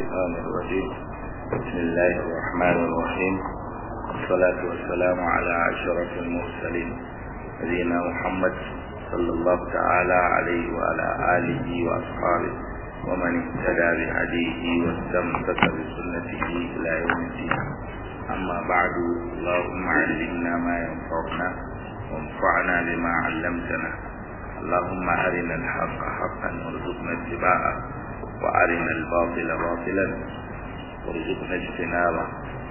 الشيطان الرجيم بسم الله الرحمن الرحيم والصلاة والسلام على أشرف المرسلين نبينا محمد صلى الله تعالى عليه وعلى آله وأصحابه ومن اهتدى بهديه واستمسك بسنته إلى يوم الدين أما بعد اللهم علمنا ما ينفعنا وانفعنا بما علمتنا اللهم أرنا الحق حقا وارزقنا اتباعه وأرنا الباطل باطلا وارزقنا اجتنابه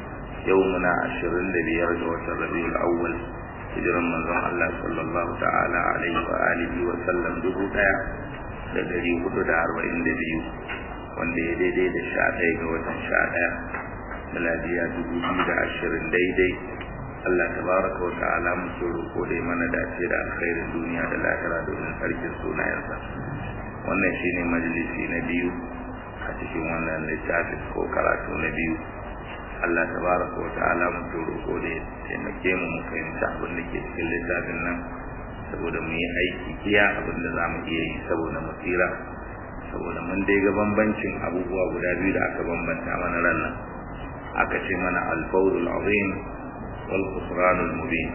يومنا عشرين لبيار جوة الربيع الأول hijiran manzon Allah sallallahu ta'ala alaihi wa alihi wa sallam dubu daya da dari hudu da arba'in da biyu wanda ya daidai da sha ɗaya ga watan sha ɗaya miladiya dubu biyu da ashirin daidai Allah tabaraka wa ta'ala muke roƙo da mana dace da alkhairin duniya da lahira domin sarkin sunayensa wannan shine majalisi na biyu a cikin wannan littafin ko karatu na biyu Allah tabaraka wa ta'ala muke roƙo da ya taimake mu mu fahimci abin da ke cikin littafin nan saboda mu yi aiki iya abin da za mu iya yi saboda mu tsira saboda mun dai ga bambancin abubuwa guda biyu da aka bambanta mana ran nan aka ce mana al-fawzul azim wal khusranul mubin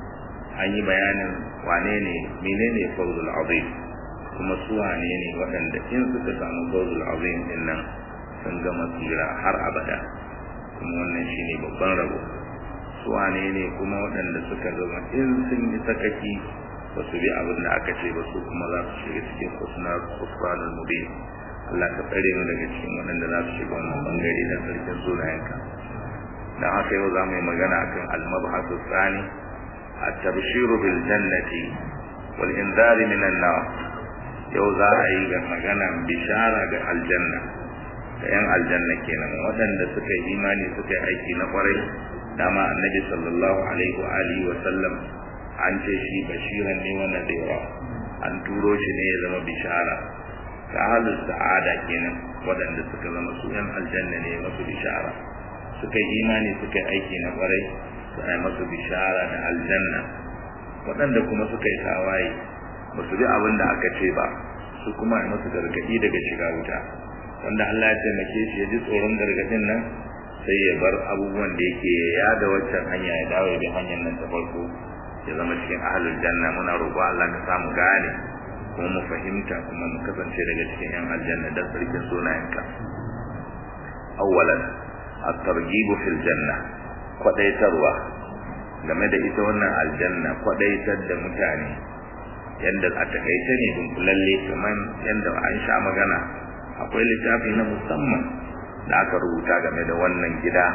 an yi bayanin wane ne menene fawzul azim kuma su wane ne waɗanda in suka samu fawzul azim din nan sun gama tsira har abada kuma wannan shine babban rabo su wane ne kuma waɗanda suka zama in sun yi sakaki ba su bi abin da aka ce ba su kuma za su shiga cikin kusnar kusranin mubin Allah ka tsare mu daga cikin waɗanda za su shiga wannan bangare da sarkin sunayenka dan haka yau za mu yi magana akan al-mabhasu tsani at-tabshiru bil jannati wal inzari minan nar yau za a yi ga maganan bishara ga aljanna da yan aljanna kenan waɗanda suka yi imani suka yi aiki na kwarai dama annabi sallallahu alaihi wa alihi wa sallam an ce shi bashiran ne wannan da yawa an turo shi ne ya zama bishara ga halin sa'ada kenan waɗanda suka zama su yan aljanna ne masu bishara suka yi imani suka yi aiki na kwarai su ai masu bishara da aljanna waɗanda kuma suka yi tawaye ba su bi abin da aka ce ba su kuma ai masu gargaɗi daga shiga wuta wanda Allah ya taimake shi ya ji tsoron gargadin nan sai ya bar abubuwan da yake ya da waccan hanya ya dawo ya bi hanyar nan ta farko ya zama cikin ahlul janna muna roƙo Allah ka samu gane kuma mu fahimta kuma mu kasance daga cikin yan aljanna da sarkin sunayenka awwalan at-targhib fil janna kwadaitarwa game da ita wannan aljanna kwadaitar da mutane yanda a takaice ne dunkulalle kamar yanda an sha magana akwai littafi na musamman da aka rubuta game da wannan gida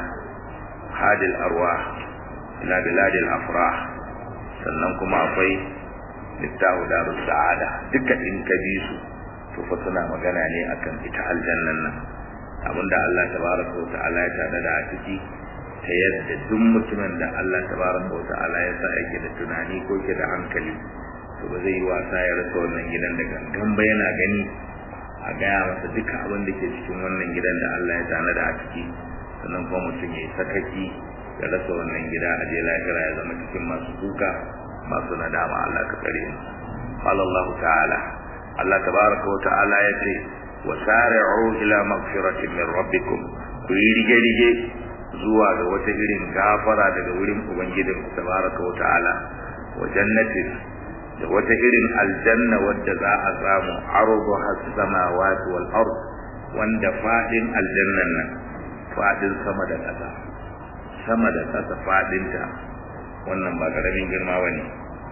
hadil arwa ila biladil afrah sannan kuma akwai littafi darus sa'ada duka in ka bi su to fa suna magana ne akan ita aljannan nan abinda Allah tabaraka wa ta'ala ya tada da a ciki ta yadda duk mutumin da Allah tabaraka wa ta'ala ya sa yake da tunani ko ke da hankali to ba zai yi wasa ya rasa wannan gidan da gangan ba yana gani a gaya masa duka abin da ke cikin wannan gidan da Allah ya tana da a ciki sannan kuma mutum ya yi sakaki ya rasa wannan gida a je lahira ya zama cikin masu kuka masu nadama Allah ka kare mu qala Allah ta'ala Allah tabaraka wa ta'ala ya ce wa sari'u ila maghfiratin min rabbikum ku yi rige rige zuwa ga wata irin gafara daga wurin ubangijin ku tabaraka wa ta'ala wa jannatin da wata irin aljanna wadda za a samu ardu has-samawati wal ard wanda fadin aljannan nan fadin sama da ƙasa sama da ƙasa fadin ta wannan ba karamin girma bane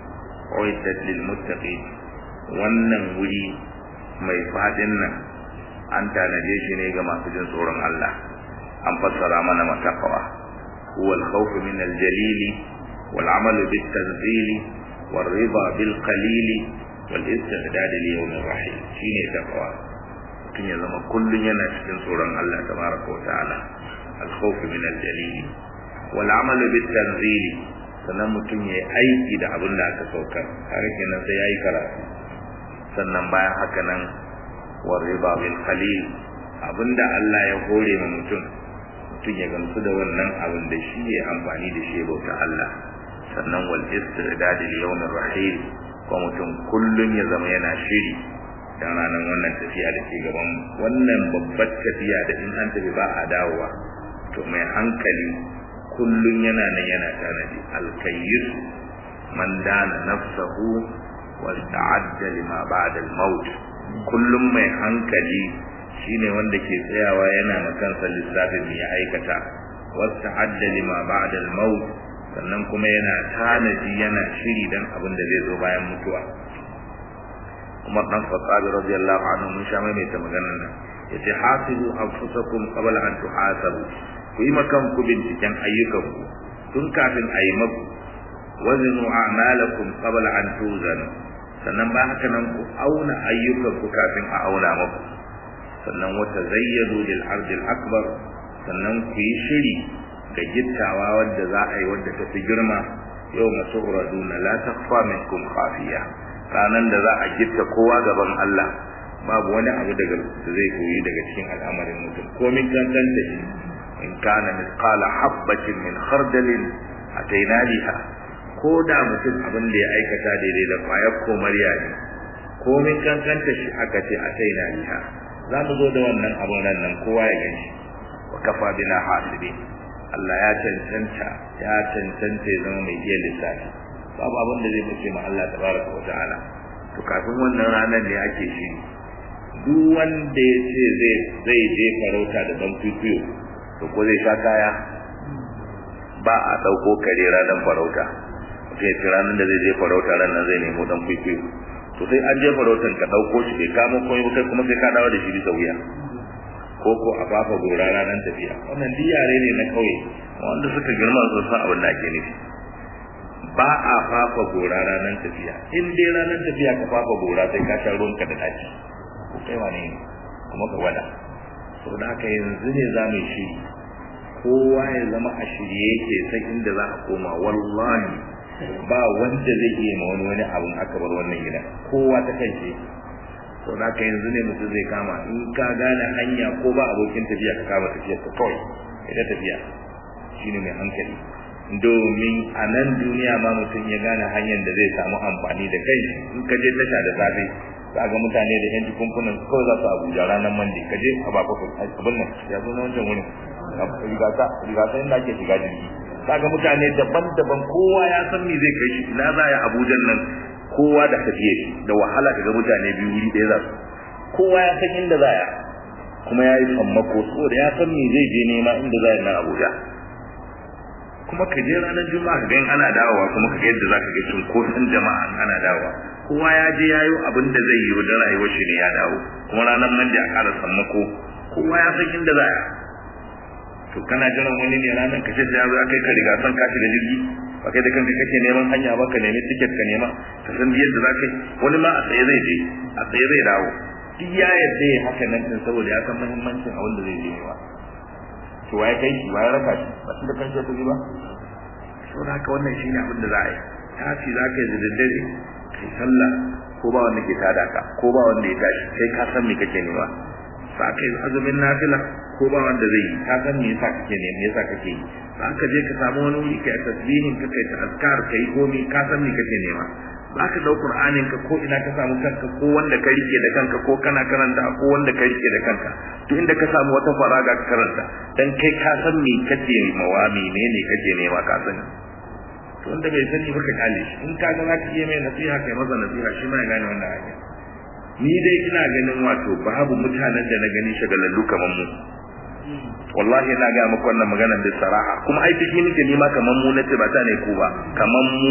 uiddat lil muttaqin wannan wuri mai fadin nan an tanaje shi ne ga masu jin tsoron Allah an fassara mana mataqwa huwa al-khawf min al-jalili wal 'amalu bit-tanzili والرضا بالقليل والاستعداد ليوم الرحيل shine takawa mutum ya zama kullun yana cikin tsoron Allah tabaraka wa ta'ala al-khawf min al-jalil wal 'amal bit-tanzil sannan mutum ya aiki da abin da aka saukar har kenan sai yayi karatu sannan bayan haka nan war riba bil qalil abinda Allah ya hore ma mutum mutum ya gamsu da wannan abin da shi ya amfani da shi bauta Allah sannan wal istidad li yawm rahil ko mutum kullun ya zama yana shiri dan ranar wannan tafiya da ke gaban wannan babbar tafiya da in an tafi ba a dawowa to mai hankali kullun yana nan yana tanadi alkayyis man dana nafsahu wa ta'adda lima ba'da al-maut kullum mai hankali shine wanda ke tsayawa yana makansa lissafin me ya aikata wa ta'adda lima ba'da al-maut sannan kuma yana tanadi yana shiri dan abin da zai zo bayan mutuwa Umar dan Khattab radiyallahu anhu mun sha mai ta maganar nan yace hasibu anfusakum qabla an tuhasabu ku yi makan ku binciken ayyukanku tun kafin a yi maku wazinu a'malakum qabla an tuzanu sannan ba haka nan ku auna ayyukanku kafin a auna maku sannan wata zayyadu lil ardil akbar sannan ku yi shiri ga gittawa wadda za a yi wadda ta fi girma yau masu uraduna la takfa minkum khafiya ranan da za a gitta kowa gaban Allah babu wani abu daga da zai koyi daga cikin al'amarin mutum komin kankanta shi in kana misqala habbatin min khardalin ataina biha ko da mutum abin da ya aikata daidai da kwayar komariya ne komin kankanta shi aka ce ataina biha za mu zo da wannan abin ran nan kowa ya gani wa kafa bina hasibi Allah ya cancanta ya cancanta ya zama mai iya lissafi babu abin da zai bace ma Allah tabaraka wa ta'ala to kafin wannan ranar ne ake shi duk wanda ya ce zai zai je farauta da ban kwikwiyo to ko zai sha kaya ba a dauko kare ranar farauta mutum ya ce ranar da zai je farauta ranar zai nemo dan kwikwiyo to sai an je farautan ka dauko shi bai kamo komai ba kai kuma sai ka dawo da shi bisa wuya ko ko a fafa gora ranar tafiya wannan duk yare ne na kauye wanda suka girma su san abin da ake nufi ba a fafa gora ranar tafiya in dai ranar tafiya ka fafa gora sai ka sha ruwanka da daci ko kai wane ne kuma ka wada saboda haka yanzu ne za mu shiri kowa ya zama a shirye yake sai inda za a koma wallahi ba wanda zai iya ma wani wani abun aka bar wannan gida kowa ta kan shi to da ka yanzu ne mutum zai kama in ka gane hanya ko ba abokin tafiya ka kama tafiya ka kawai ita tafiya shine mai hankali domin a nan duniya ma mutum ya gane hanyar da zai samu amfani da kai in ka je tasha da safe za ga mutane da yan jikunkunan kawai za su abuja ranar mandi ka je a bako abin nan ya zo na wancan wurin rigata rigata inda ake shiga jirgi kaga mutane daban-daban kowa ya san me zai kai shi ina za ya abujan nan kowa da tafiye shi da wahala kaga mutane biyu wuri ɗaya za su kowa ya san inda za ya kuma ya yi sammako saboda ya san me zai je nema inda za ya nan abuja kuma ka je ranar juma'a ga ana dawowa kuma ka ga yadda za ka ga cunkoson jama'a ana dawowa kowa ya je ya yi abin da zai yi da rayuwar shi ne ya dawo kuma ranar mandi a ƙara sammako kowa ya san inda za ya to kana jiran wani ne ranar ka ce sai ya zo kai ka riga san ka shiga jirgi ba kai da kanka kake neman hanya ba ka nemi tiket ka nema ka san yadda za ka yi wani ma a tsaye zai je a tsaye zai dawo duk ya yadda ya haka nan din saboda ya san muhimmancin abin da zai je nema to waye kai shi waye raka shi ba shi da kanka tafi ba saboda haka wannan shine abin da za a yi tafi za ka yi da daddare kai sallah ko ba wanda ke tada ka ko ba wanda ya tashi sai ka san me kake nema sa ka yi azumin nafila ko ba wanda zai yi ka san me yasa kake ne me yasa kake yi za ka je ka samu wani wuri kai tasbihin ka kai azkar kai komi ka san me kake nema za ka dau qur'anin ka ko ina ka samu kanka ko wanda ka rike da kanka ko kana karanta ko wanda ka rike da kanka to inda ka samu wata faraga ka karanta dan kai ka san me kake mawa menene kake nema ka sani to wanda bai sani ba ka kale shi in ka ga za ka yi mai nasiha kai masa nasiha shi ma ya gane wannan hanya ni dai ina ganin wato babu mutanen da na gani shagalallu kamar mu wallahi ina ga muku wannan magana da saraha kuma ai take nake nima kamar mu nace ba ta ne ku ba kamar mu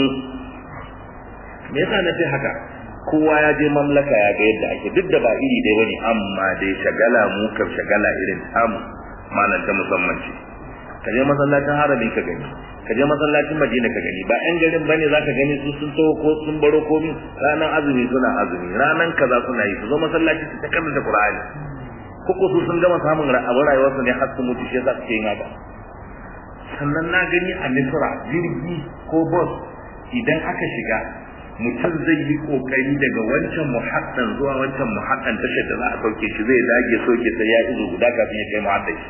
me yasa nace haka kowa ya je mamlaka ya ga yadda ake duk da ba iri dai bane amma dai shagala mu kam shagala irin tamu malan ta musamman ce ka je masallacin harami ka gani ka je masallacin madina ka gani ba yan garin bane zaka gani su sun taho ko sun baro komi ranan azumi suna azumi ranan kaza suna yi su zo masallaci su ta karanta qur'ani koko su sun gama samun abin rayuwarsu ne har su mutu shi yasa suke yin haka sannan na gani a misra jirgi ko bus idan aka shiga mutum zai yi kokari daga wancan muhaddan zuwa wancan muhaddan tashar da za a sauke shi zai dage soke sai ya izo guda kafin ya kai muhaddan shi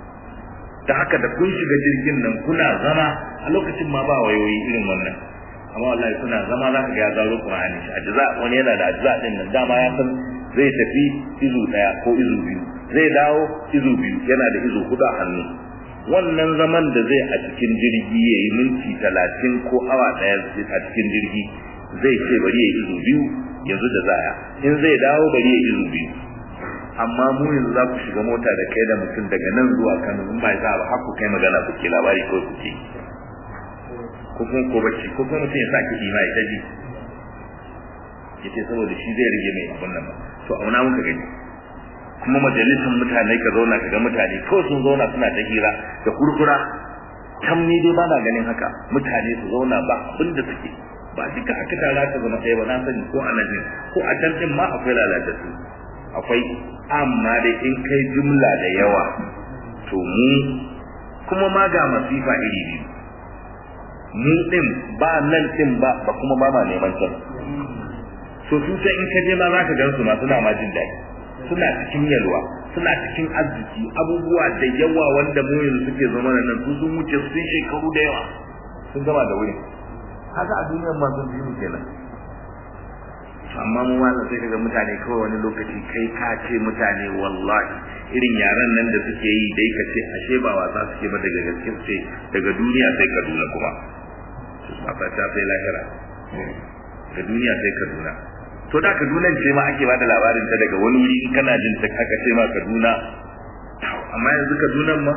da haka da kun shiga jirgin nan kuna zama a lokacin ma ba wayoyi irin wannan amma wallahi suna zama za ka ga ya zaro Qur'ani shi ajza wani yana da ajza din nan dama ya san zai tafi izu daya ko izu biyu zai dawo izu biyu yana da izu hudu a hannu wannan zaman da zai a cikin jirgi ya yi minti talatin ko awa daya a cikin jirgi zai ce bari ya izu biyu yanzu da zaya in zai dawo bari ya izu biyu amma mu yanzu za ku shiga mota da kai da mutum daga nan zuwa Kano in ba za ba har ku kai magana ku ke labari ko ku ce ko kuma ko bacci ko kuma mutum ya sake ima ya taji yace saboda shi zai rage mai abun nan to auna muka gani kuma majalisar mutane ka zauna ka ga mutane ko sun zauna suna ta hira da kurkura kam ni dai ba na ganin haka mutane su zauna ba abin da suke ba duka aka tara ka zama ɗaya ba na sani ko a nan ko a can din ma akwai lalatattu akwai amma dai in kai jumla da yawa to mu kuma ma ga masifa iri biyu mu din ba nan din ba ba kuma ba ma neman can so su sai in ka je ma za ka gan su ma suna ma jin daɗi suna cikin yalwa suna cikin arziki abubuwa da yawa wanda mu yanzu suke zama da nan su sun wuce sun shekaru da yawa sun gama da wuri haka a duniyar ma sun biyu kenan amma mu ma sai kaga mutane kawai wani lokaci kai ka ce mutane wallahi irin yaran nan da suke yi dai ka ce ashe ba wasa suke ba daga gaske ce daga duniya sai Kaduna kuma ba ta sai lahira daga duniya sai Kaduna to da Kaduna ce ma ake bada labarin ta daga wani wuri in kana jin ta aka ce ma Kaduna amma yanzu Kaduna ma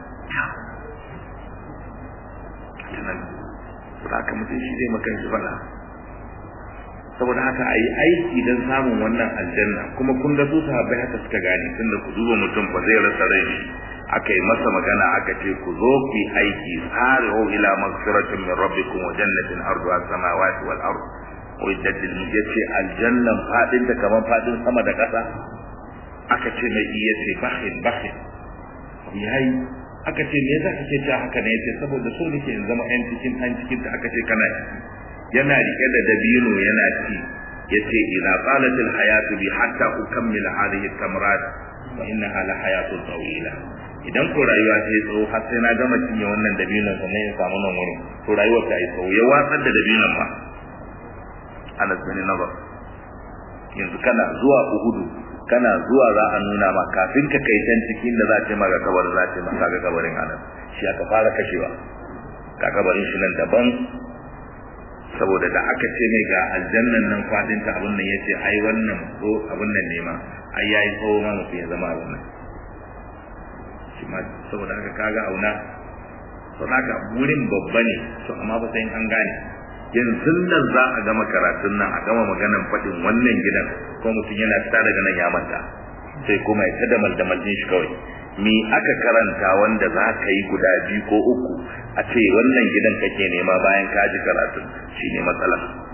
haka mutum shi zai makan shi fada saboda haka a yi aiki don samun wannan aljanna kuma kun ga su sahabbai haka suka gane tunda ku duba mutum ba zai rasa rai shi aka yi masa magana aka ce ku zo ku yi aiki sari'u ila magfiratin min rabbikum wa jannatin arduha samawati wal ard uiddat lil yace aljannan fadin ta kaman fadin sama da kasa aka ce mai iya ce bakhin bakhin yayi aka ce me yasa kake cewa haka ne yace saboda so nake in zama yan cikin an cikin ta aka ce kana yana rike da dabino yana ci yace idza qalat al hayatu bi hatta ukammil hadhihi tamrat wa innaha la hayatun tawila idan ko rayuwa ta yi tsawo har sai na gama cinye wannan dabinon sannan ya samu nan wurin to rayuwar ta yi tsawo ya watsar da dabinon ma Anas bin Nabar yanzu kana zuwa Uhudu kana zuwa za a nuna ma kafin ka kai can cikin da za ta maka kabar za ta maka ga kabarin Anas shi aka fara kashewa ka kabarin shi nan daban saboda da aka ce mai ga aljannan nan fadin ta abun nan yace ai wannan ko abun nan ne ma ai yayi tsawo ma mutum ya zama abun nan shi ma saboda haka kaga auna saboda haka wurin babba ne to amma ba sai an gane yanzu nan za a gama karatun nan a gama maganan faɗin wannan gidan ko mutum yana fita daga nan ya manta sai kuma ya tada maldamal din shi kawai mi aka karanta wanda za ka yi guda biyu ko uku a ce wannan gidan kake nema bayan ka ji karatun shine matsala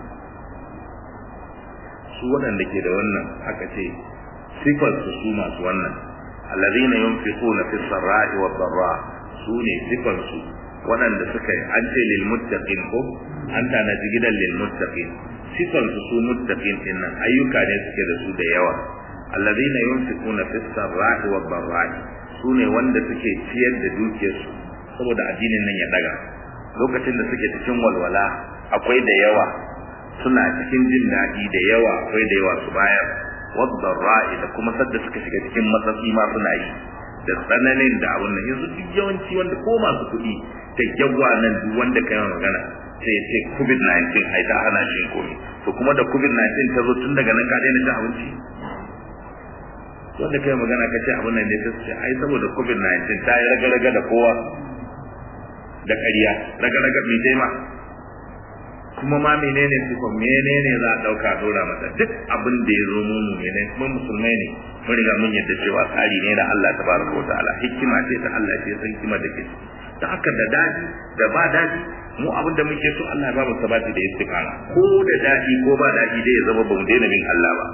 su waɗanda ke da wannan aka ce sifar su su masu wannan allazina yunfiquna fi sarra'i wa dharra su ne sifar su waɗanda suka yi an ce lil muttaqin ko an tanaji gidan lil muttaqin sifar su su muttaqin din nan ayyuka ne suke da su da yawa allazina yunfiquna fi sarra'i wa dharra su ne wanda suke ciyar da dukiyarsu saboda addinin nan ya daga lokacin da suke cikin walwala akwai da yawa suna cikin jin daɗi da yawa akwai da yawa su bayar wadda ra'i da kuma sadda suka shiga cikin matsatsi ma suna yi da tsananin da abun nan yanzu duk yawanci wanda ko masu kuɗi da yawa nan duk wanda kai magana sai ya ce covid-19 ai ta hana shi komi to kuma da covid-19 ta zo tun daga nan ka daina cin abinci wanda kai magana ka ce abun nan ne ta ce ai saboda covid-19 ta yi raga-raga da kowa da ƙarya raga-raga mai taima kuma ma menene sifon menene za a dauka dora mata duk abin da ya zo mu ne kuma musulmai ne mun riga mun yadda cewa tsari ne na Allah tabaraka wa ta'ala hikima ce ta Allah ce san hikima da ke ta haka da dadi da ba dadi mu abin da muke so Allah ya ba mu sabati da istiqama ko da dadi ko ba dadi dai ya zama ba mu daina bin Allah ba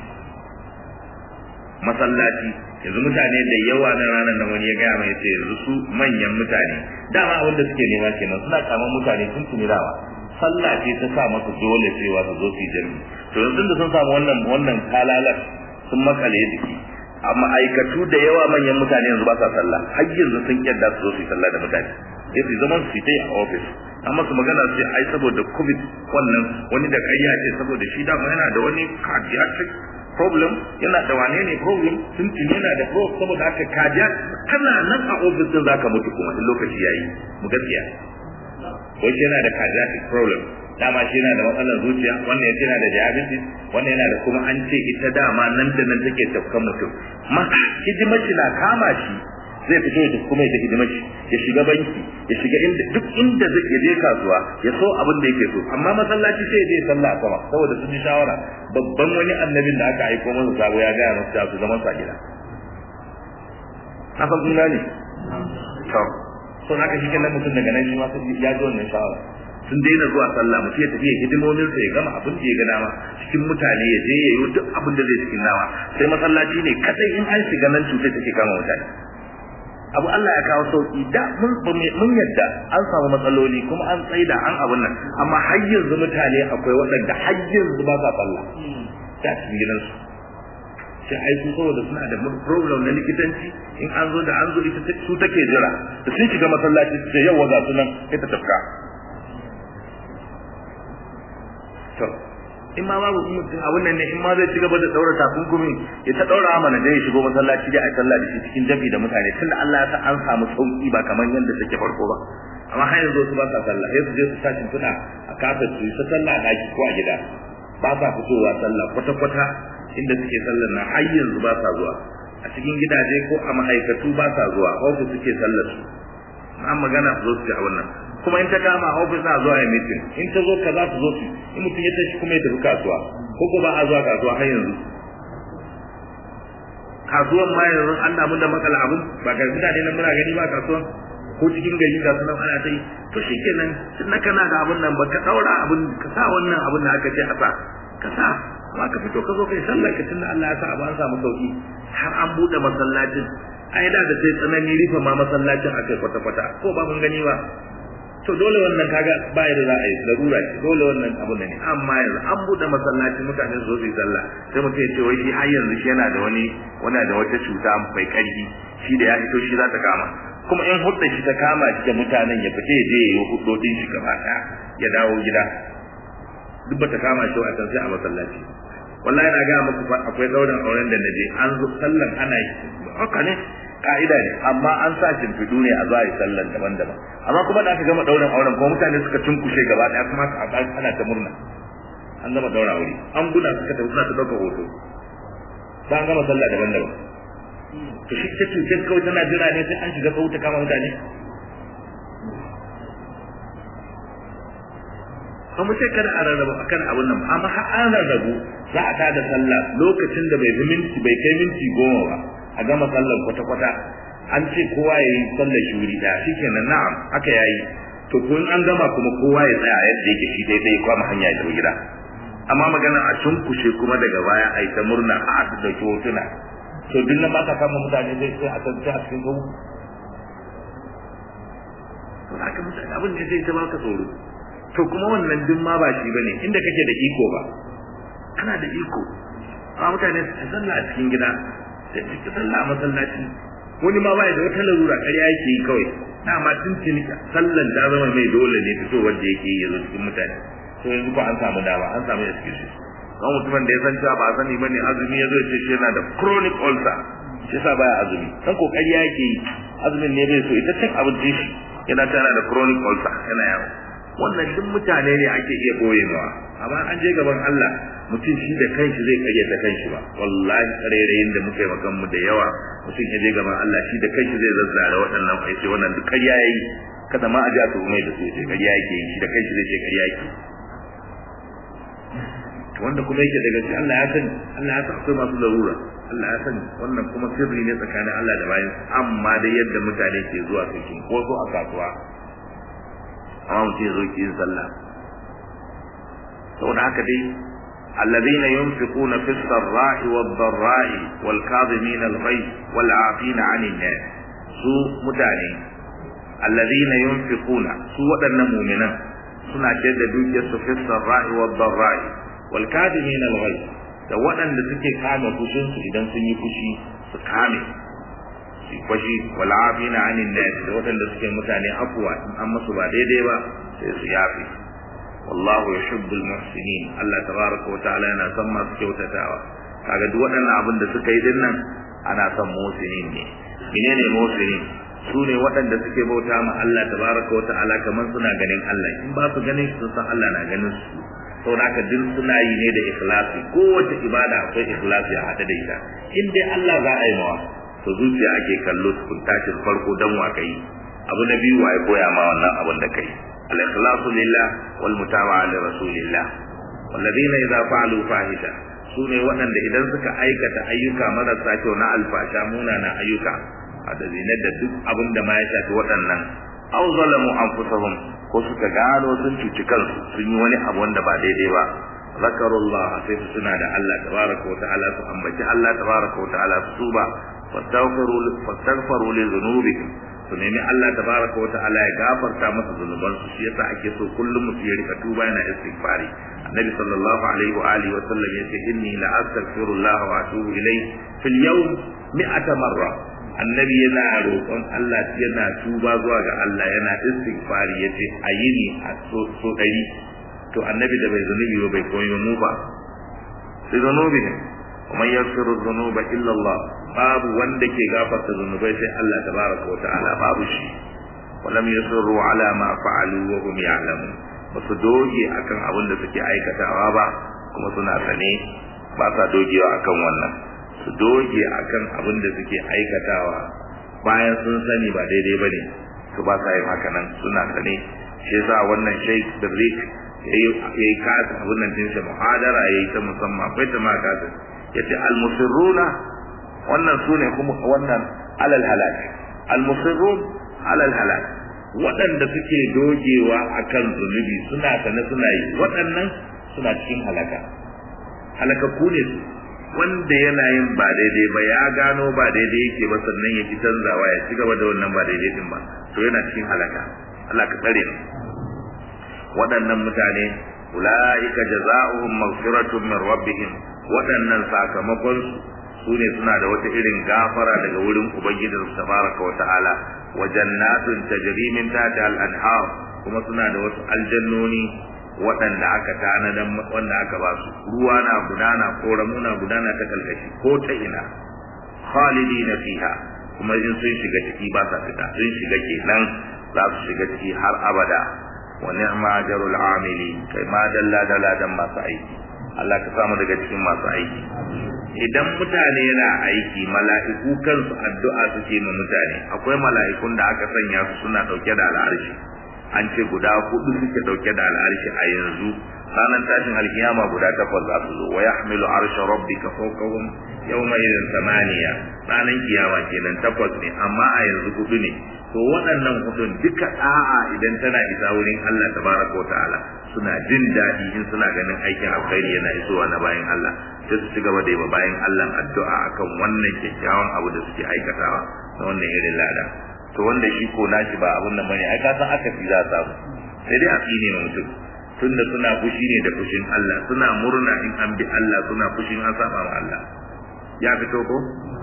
masallaci yanzu mutane da yawa na ranar da wani ya gaya mai ce yanzu su manyan mutane dama abin da suke nema kenan suna kaman mutane sun tuni dawa sallah ce ta sa masa dole cewa su zo su jami to yanzu da sun samu wannan wannan kalalar sun makale jiki amma aikatu da yawa manyan mutane yanzu ba sa sallah har yanzu sun kyadda su zo su yi sallah da mutane sai su zaman su yi a office an masa magana sai ai saboda covid wannan wani da ƙarya ce saboda shi dama yana da wani cardiac problem yana da wane ne problem sun tuni yana da problem saboda haka cardiac kana nan a office din zaka mutu kuma in lokaci yayi mu gaskiya wai yana da cardiac problem dama shi yana da matsalar zuciya wannan yace yana da diabetes wannan yana da kuma an ce ita dama nan da nan take tafkan mutum ma hidimar shi na kama shi zai fito ya kuma ya hidimar shi ya shiga banki ya shiga inda duk inda zai ya je kasuwa ya so abin da yake so amma masallaci sai ya je sallah a sama saboda sun yi shawara babban wani annabin da aka aiko masa sabo ya gaya masa su zaman sa gida haka kun gane to so haka shi kenan mutum daga nan shi ma sai ya ji wannan shawara sun daina zuwa sallah mutum ya tafi ya hidimomin sa ya gama abin da ya ga dama cikin mutane ya je ya yi duk abin da zai cikin nawa sai masallaci ne kadai in an shiga nan cutar take kama mutane abu Allah ya kawo sauki da mun mun yadda an samu matsaloli kuma an tsaida an abun nan amma har yanzu mutane akwai waɗanda har yanzu ba sa sallah da cikin gidansu sai ai su saboda suna da problem na likitanci in an zo da an zo ita su take jira da sun shiga masallaci su ce yau wa ga su nan sai ta tafka to in ma babu mutum abun nan ne in ma zai ci gaba da daura takunkumi ya ta daura mana da ya shigo masallaci da a sallah da shi cikin jabi da mutane tunda Allah ya sa an samu sauki ba kamar yadda take farko ba amma har yanzu su ba sa sallah sai su je su tashi suna a kafin su ta sallah a daki ko a gida ba sa fitowa sallah kwata kwata inda suke sallar nan har yanzu ba sa zuwa a cikin gidaje ko a ma'aikatu ba sa zuwa ofis suke sallar su an magana su zo su ci a wannan kuma in ta kama ofis na zuwa ya mitin in ta zo ka za su zo su in mutum ya tashi kuma ya tafi kasuwa ko ko ba a zuwa kasuwa har yanzu kasuwan ma yanzu an damu da matsala abun ba ga mutane nan muna gani ba kasuwan ko cikin gari ga sunan ana ta yi to shikenan tun na kana da abun nan ba ka daura abun ka sa wannan abun da aka ce a sa ka sa amma ka fito ka zo kai sallar ka tunda Allah ya sa abu an samu sauki har an bude masallacin ai da da sai tsanani rufe ma masallacin akai kwata-kwata ko ba mun gani ba to dole wannan kaga ba yadda za a yi larura ce dole wannan abu ne amma yanzu an bude masallaci mutane su zo su yi sallah sai mutum ya ce wai shi har yanzu shi yana da wani wani da wata cuta mai karfi shi da ya fito shi za ta kama kuma in hudda shi ta kama shi da mutanen ya fita ya je ya yi hudodin shi gaba daya ya dawo gida duk ba ta kama shi a can sai a masallaci wallahi na ga muku akwai daurin auren da naje an zo sallan ana yi haka ne ka'ida ne amma an sa shimfiɗu ne a zuwa yi sallan daban-daban amma kuma da aka gama ɗaurin auren kuma mutane suka cunkushe gaba ɗaya kuma ana ta murna an gama ɗaura wuri an guna suka tafi suna ta ɗaukar hoto ba an gama sallah daban-daban to shi ta cuce kawai tana jira ne sai an shiga sau ta kama mutane ba mu ce kada a rarrabu akan abun nan amma har an rarrabu za a tada sallah lokacin da bai fi minti bai kai minti goma ba a gama sallar kwata-kwata an ce kowa ya yi sallar shuri ɗaya shi kenan na'am haka ya yi to ko in an gama kuma kowa ya tsaya yadda yake shi daidai kwama hanya ya tafi gida amma magana a cunkushe kuma daga baya a yi ta murna a a ɗauki hotuna to duk nan ba ka kama mutane zai sai a tantance a cikin gabu to haka mutane abin da zai ta baka tsoro to kuma wannan duk ma ba shi bane inda kake da iko ba kana da iko amma mutane su sallah a cikin gida sai ka sallah a masallaci wani ma bai da wata larura ƙarya yake yi kawai na ma tuntuni sallan ta zama mai dole ne fito wanda yake yi yanzu cikin mutane to yanzu ko an samu dama an samu excuse kan mutumin da ya san cewa ba a sani bane azumi ya zo ya ce shi yana da chronic ulcer shi yasa baya azumi dan kokari yake yi azumin ne bai so ita cin abincin shi yana tana da chronic ulcer yana yawo wannan duk mutane ne ake iya boyewa amma an je gaban Allah mutum shi da kanshi zai kage ta kanshi ba wallahi tsarerayin da muka yi makan mu da yawa mutum ya je gaban Allah shi da kanshi zai zazzara waɗannan fa yace wannan duk ƙarya yayi kada ma a ji a tuhumai da su yace ƙarya yake yi shi da kanshi zai ce ƙarya yake wanda kuma yake daga shi Allah ya sani Allah ya san akwai masu larura Allah ya sani wannan kuma sirri ne tsakanin Allah da bayan amma dai yadda mutane ke zuwa su ko so a kasuwa amma mutum ya zo ki yin sallah saboda haka dai الذين ينفقون في السراء والضراء والكاظمين الغيظ والعافين عن الناس su mutane الذين ينفقون su waɗannan mu'minan suna ce da dukiyar su fi sarra'i wa dharra'i wal kadimin al ghayz da waɗanda suke kame fushin su idan sun yi fushi su kame su fashi wal afina anin nas da waɗanda suke mutane afwa in an musu ba daidai ba sai su yafi wallahu yuhibbul muhsinin Allah tabaraka wa ta'ala yana son masu kyautatawa kaga duk waɗannan abin da suka yi din nan ana son muhsinin ne menene muhsinin su ne waɗanda suke bauta ma Allah tabaraka wa ta'ala kamar suna ganin Allah in ba su ganin su san Allah na ganin su saboda haka duk suna yi ne da ikhlasi kowace ibada akwai ikhlasi a hada da ita in dai Allah za a yi mawa to zuciya ake kallo tukun tashin farko dan wa kai abu na biyu waye koya ma wannan abin da kai al-ikhlasu lillah wal mutaba'a li rasulillah walladheena idza fa'alu fahisha sune waɗanda idan suka aikata ayyuka marasa kyau na alfasha munana ayyuka a da da duk abin da ma ya shafi waɗannan aw zalamu anfusahum ko suka gano sun cuci kansu sun yi wani abu wanda ba daidai ba zakarullah sai su suna da Allah tabaraka wa ta'ala su ambaci Allah tabaraka wa ta'ala su tuba fastaghfiru fastaghfiru li dhunubihim su nemi Allah tabaraka wa ta'ala ya gafarta masa zunuban su shi yasa ake so kullum mutum ya rika tuba yana istighfari annabi sallallahu alaihi wa alihi wa sallam yace inni la astaghfirullah wa atubu ilayhi fil yawm mi'ata marra annabi yana roƙon Allah yana tuba zuwa ga Allah yana istighfari yace a yini a so so dari to annabi da bai zunubi ba bai koyi mu ba sai zunubi ne kuma yaghfiru dhunuba illa Allah babu wanda ke gafarta zunubai sai Allah tabaraka wa ta'ala babu shi walam yusirru ala ma fa'alu wa hum ya'lamun basu doge akan abin da suke aikatawa ba kuma suna sane ba sa dogewa akan wannan su doge akan abin da suke aikatawa bayan sun sani ba daidai bane su ba sa yin haka nan suna sane shi yasa wannan Sheikh Birrik yayi kasa abin nan din shi muhadara yayi ta musamman akwai ta ma kasa yace al-musirruna wannan sune kuma wannan alal halak al-musirrun alal halak waɗanda suke dogewa akan zunubi suna sane suna yi waɗannan suna cikin halaka halakakku ne su wanda yana yin ba daidai ba ya gano ba daidai yake ba sannan ya ki canzawa ya ci gaba da wannan ba daidai din ba to yana cikin halaka Allah ka tsare mu waɗannan mutane ulaika jazaohum maghfiratun min rabbihim waɗannan sakamakon su ne suna da wata irin gafara daga wurin ubangijinsu tabaraka wa ta'ala wa jannatun tajri min tahtiha al-anhar kuma suna da wasu aljannoni waɗanda aka tanadan wanda aka ba su ruwa na gudana ko ramuna gudana ta kalkashi ko ta ina khalidina fiha kuma in sun shiga ciki ba sa fita sun shiga kenan za su shiga ciki har abada wa ni'ma ajrul amili kai ma dalla dalla dan masu aiki Allah ka samu daga cikin masu aiki idan mutane na aiki mala'iku kansu addu'a suke ma mutane akwai mala'ikun da aka sanya su suna dauke da al'arshi an ce guda hudu suke dauke da al'arshi a yanzu ranar tashin alkiyama guda takwas za su zo wa yahmilu arsha rabbika fawqahum yawma idhin thamaniya ranar kiyama kenan takwas ne amma a yanzu hudu ne to waɗannan hudun duka da'a idan tana isa wurin Allah tabaraka wa ta'ala suna jin daɗi in suna ganin aikin alkhairi yana isowa na bayan Allah sai su ci gaba da yi bayan Allah addu'a akan wannan kyakkyawan abu da suke aikatawa na wannan irin lada to wanda shi ko nashi ba abun nan bane ai ka san aka fi za ta sai dai a tsine mutum tunda suna fushi ne da fushin Allah suna murna in an bi Allah suna fushin an saba ma Allah ya fito ko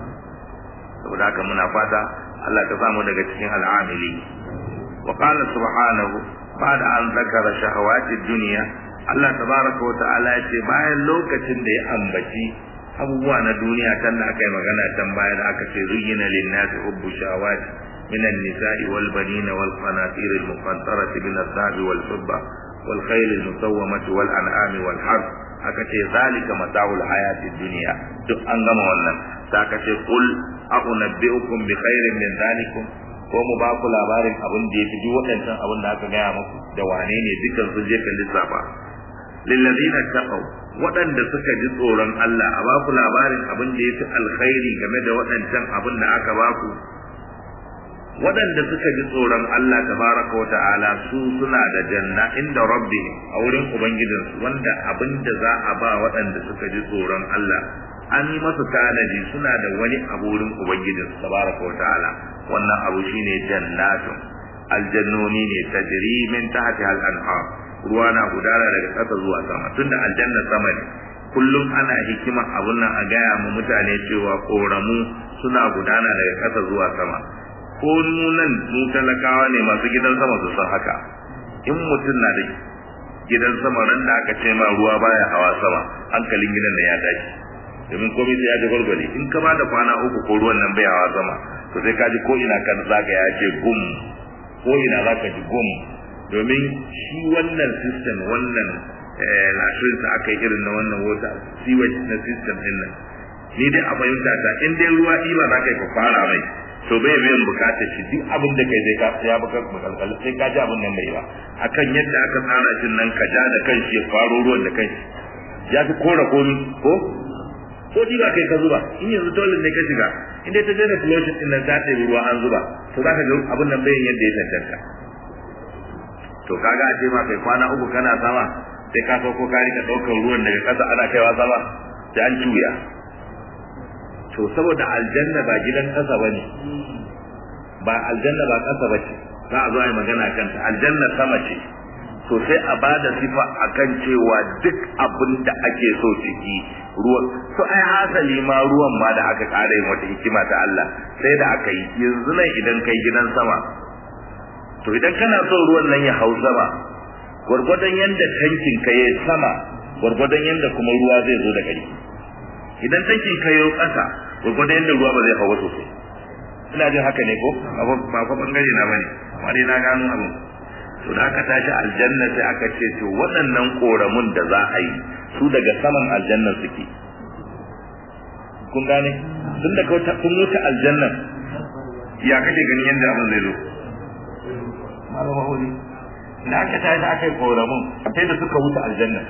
saboda haka muna fata Allah ta samu daga cikin al'amili wa qala subhanahu ba'da an zakara shahawati dunya Allah tabaraka wa ta'ala ya ce bayan lokacin da ya ambaci abubuwa na duniya kan da aka yi magana can baya da aka ce zuyyina lin-nasi hubbu shahawati من النساء والبنين والقناطير المقنطرة من الذهب والفضة والخيل المسومة والأنعام والحرث akace zalika mata'ul hayatid dunya duk an gama wannan sai akace qul a'unabbi'ukum bi khairin min zalikum ko mu ba ku labarin abin da yafi duk waɗancan abin da aka gaya muku da wane ne dukan su je kan lissafa lillazina taqaw waɗanda suka ji tsoron Allah a ba ku labarin abin da yafi alkhairi game da waɗancan abin da aka ba ku waɗanda suka ji tsoron Allah tabaraka wa ta'ala su suna da janna inda rabbi a wurin ubangijinsu wanda abin da za a ba waɗanda suka ji tsoron Allah an yi masu tanadi suna da wani abu wurin ubangijinsu tabaraka wa ta'ala wannan abu shine jannatun aljannoni ne tajri min tahti al-anhar ruwa na gudana daga ƙasa zuwa sama tunda aljanna sama ne kullum ana hikima abun nan a gaya mu mutane cewa koramu suna gudana daga ƙasa zuwa sama ko nunan mu talakawa ne masu gidan sama su san haka in mutum na da gidan sama ran da aka ce ma ruwa baya hawa sama hankalin gidan da ya tashi domin komai sai ya ji gwargwale in ka ba da kwana uku ko ruwan nan bai hawa sama to sai ka ji ko ina kan zaka ya ce gum ko ina zaka ji gum domin shi wannan system wannan lashin sa aka yi irin na wannan water sewage na system din nan ni dai a fahimta ta in dai ruwa ɗiba za ka yi ka fara mai to bai biyan bukatar shi duk abin da kai zai ka ya baka makalkal sai ka ji abin nan bai ba akan yadda aka tsara shi nan ka ja da kanshi ya faro ruwan da kanshi ya fi kora komi ko ko ɗiba kai ka zuba in yanzu dole ne ka shiga in dai ta je da flushing din nan ta ɗebi ruwa an zuba to za ka ga abin nan bai yadda ya tantanta to kaga a ce ma kai kwana uku kana sama sai ka sauko ka rika ɗaukar ruwan daga ƙasa ana kaiwa sama sai an juya to saboda aljanna ba gidan ƙasa ba ne ba aljanna ba ƙasa ba ce za a zo a yi magana kanta aljanna sama ce to sai a ba da sifa a kan cewa duk abin da ake so ciki ruwan to ai hasali ma ruwan ma da aka ƙara yin wata hikima ta Allah sai da aka yi yanzu nan idan kai gidan sama to idan kana so ruwan nan ya hau sama gwargwadon yadda tankin ka yi sama gwargwadon yadda kuma ruwa zai zo da gari idan tankin ka yi ƙasa gwargwadon yadda ruwa ba zai hawa sosai ina jin haka ne ko ba ko bangare na bane amma dai na gano abu to da aka tashi aljanna sai aka ce to waɗannan koramun da za a yi su daga saman aljannan suke kun gane tun da kun wuce aljannan ya kake ganin yadda abin zai zo malama hori da aka tashi aka yi koramun sai da suka wuce aljanna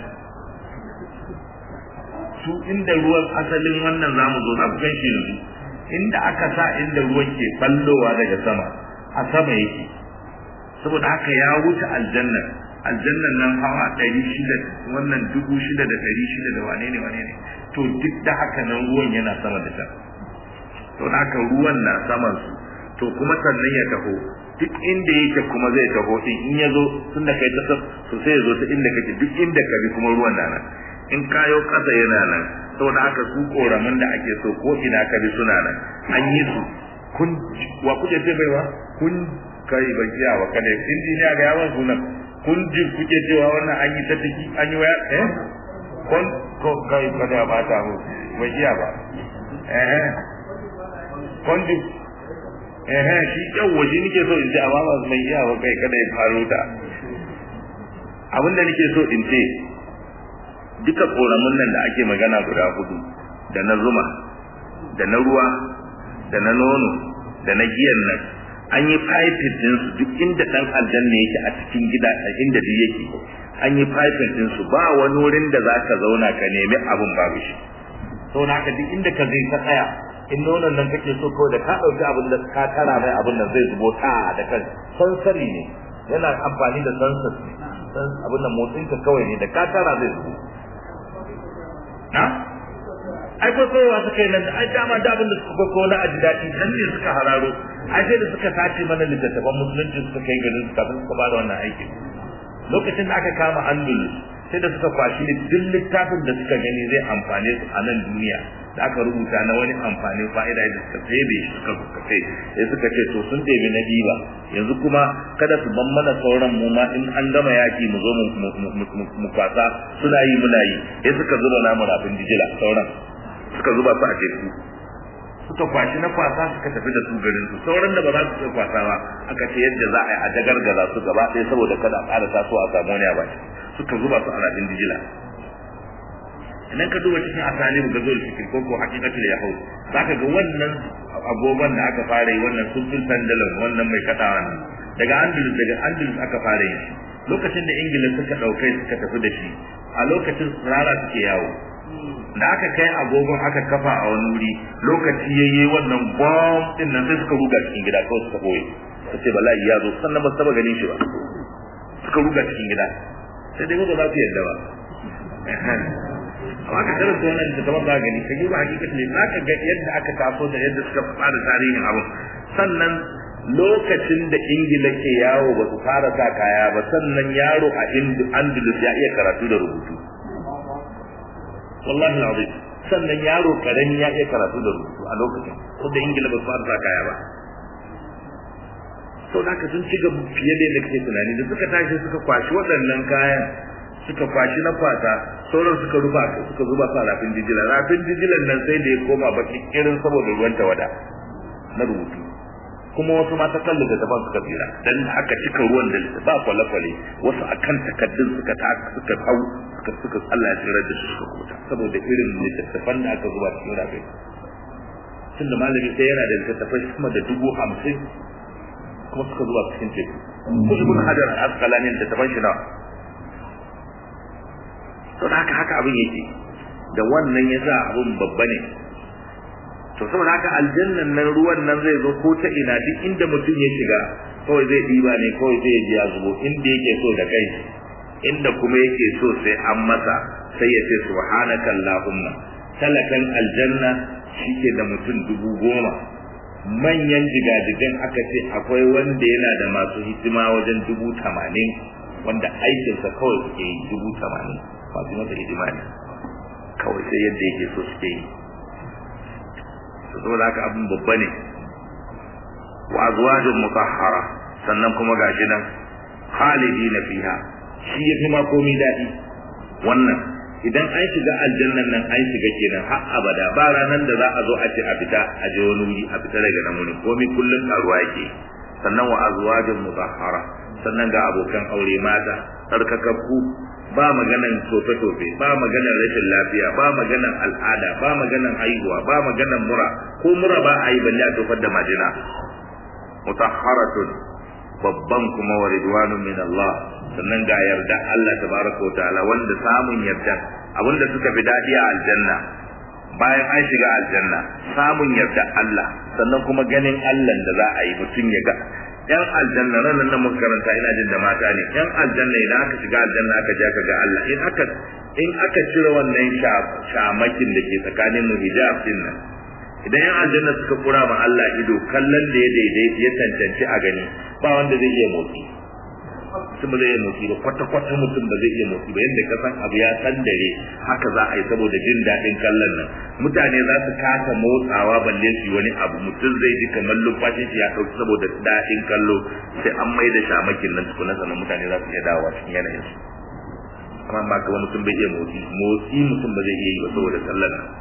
su inda ruwan asalin wannan zamu zo za ku gan shi yanzu inda aka sa inda ruwan ke ballowa daga sama a sama yake saboda haka ya wuce aljanna aljannan nan hawa ɗari shida wannan dubu shida da ɗari shida da wane ne wane ne to duk da haka nan ruwan yana sama da can to da haka ruwan na saman su to kuma sannan ya taho duk inda yake kuma zai taho din in ya zo tun da kai ta to sai ya zo ta inda kake duk inda ka bi kuma ruwan na nan in kayo kasa yana nan saboda haka su koramin da ake so ko ina ka bi suna nan an yi su kun wa kuke ce baiwa kun kai ban kiya wa kada injiniya ga yawan sunan kun ji kuke cewa wannan an yi ta tiki an yi waya eh kun ko kai kada ya bata mu bai kiya ba eh kun ji eh shi yau waje nake so in ce amma ba mai iya ba kai kada ya faro ta abinda nake so in ce duka koramun nan da ake magana guda hudu da na zuma da na ruwa da na nono da na giyan nan an yi piping din su duk inda dan aljanna yake a cikin gida inda duk yake an yi piping din su ba wani wurin da zaka zauna ka nemi abun babu shi to naka duk inda ka zai ka tsaya in nonon nan kake so kawai da ka dauki abin da ka tara mai abin nan zai zubo ta da kan sansari ne yana amfani da sansar abin nan motsin ka kawai ne da ka tara zai zubo na ai ko kowa suka yi nan ai dama da abin da suka ko na aji daɗi nan ne suka hararo ai sai da suka sace mana littattafan musulunci suka kai garin su kafin suka bada wannan aikin lokacin da aka kama andalus sai da suka kwashi duk littafin da suka gani zai amfane su a nan duniya da aka rubuta na wani amfanin fa'ida da suka tsebe shi suka suka kai sai suka ce to sun ɗebi na diba yanzu kuma kada su ban mana sauran mu ma in an gama yaki mu zo mu kwasa suna yi muna yi sai suka zuba namu rafin dijila sauran suka zuba su a teku suka kwashi na kwasa suka tafi da su garin su sauran da ba za su iya kwasa ba aka ce yadda za a yi a jagargaza su gaba ɗaya saboda kada a ƙara tasowa a samu wani a baki suka zuba su a rafin dijila idan ka duba cikin asali ga zuwa fikir ko ko hakikatul yahud zaka ga wannan agogon da aka fara yi wannan sulfin pendulum wannan mai kadawa nan daga andalus daga andalus aka fara yi lokacin da ingila suka dauke suka tafi da shi a lokacin rara suke yawo da aka kai agogon aka kafa a wani wuri lokaci yayye wannan bomb din nan sai suka ruga cikin gida kawai suka boye kace bala'i ya zo sannan ba su taba ganin shi ba suka ruga cikin gida sai dai ba za su yarda ba amma ka karanta wannan da kamar ba gani ka duba hakikat ne za ka ga yadda aka taso da yadda suka fara tarihin abin sannan lokacin da ingila ke yawo ba su fara sa kaya ba sannan yaro a andalus ya iya karatu da rubutu wallahi azim sannan yaro karami ya iya karatu da rubutu a lokacin ko da ingila ba su fara sa kaya ba sau da sun ci gaba fiye da yadda kake tunani da suka tashi suka kwashi waɗannan kayan suka kwashi na kwasa sauran suka rufa suka zuba sa rafin jijila rafin jijilan nan sai da ya koma baki irin saboda ruwan tawada na rubutu kuma wasu ma ta kalli da daban suka tsira dan aka cika ruwan da ba kwale-kwale wasu akan takaddun suka ta suka hau suka suka Allah ya tsira da su suka kota saboda irin littattafan da aka zuba cikin rafin tunda malami sai yana da littattafai kuma da dubu hamsin kuma suka zuba cikin teku ko ibn hajar asqalani da taban shi na to haka haka abin yake da wannan yasa abin babba ne to saboda haka aljannan nan ruwan nan zai zo ko ta ina duk inda mutum ya shiga kawai zai diba ne kawai zai ji ya zubo inda yake so da kai inda kuma yake so sai an masa sai ya ce subhanaka allahumma talakan aljanna shike da mutum dubu goma manyan jigajigan aka ce akwai wanda yana da masu hidima wajen dubu tamanin wanda aikinsa kawai suke yi dubu tamanin masu masa hidima ne kawai sai yadda yake so suke yi saboda haka abin babba ne wa azwajun mutahhara sannan kuma gashi nan khalidina fiha shi yafi ma komai dadi wannan idan an shiga aljannan nan an shiga kenan har abada ba ranan da za a zo a ce a fita a je wani wuri a fita daga nan wurin komai kullun karuwa yake sannan wa azwajun mutahhara sannan ga abokan aure mata tsarkakakku ba maganan tofe-tofe ba maganan rashin lafiya ba maganan al'ada ba maganan haihuwa ba maganan mura ko mura ba a yi balle a tofar da majina mutahharatun babban kuma wa ridwanun min Allah sannan ga yarda Allah tabaraka wa ta'ala wanda samun yarda abinda suka fi dadi a aljanna bayan an shiga aljanna samun yarda Allah sannan kuma ganin Allah da za a yi mutum ya ga yan aljanna ranar nan muka karanta ina jin da mata ne yan aljanna idan aka shiga aljanna aka je aka ga Allah in aka in aka cire wannan shamakin da ke tsakanin mu hijab din nan idan yan aljanna suka kura ma Allah ido kallon da ya daidai ya cancanci a gani ba wanda zai iya motsi mutum ba zai iya motsi ba kwata kwata mutum ba zai iya motsi ba yadda ka san abu ya san dare haka za a yi saboda jin daɗin kallon nan mutane za su kasa motsawa balle su yi wani abu mutum zai ji kamar lumfashin shi ya ɗauki saboda daɗin kallo sai an mai da shamakin nan tukuna sannan mutane za su iya dawowa cikin yanayin su amma ba ka mutum bai iya motsi motsi mutum ba zai iya yi ba saboda kallon nan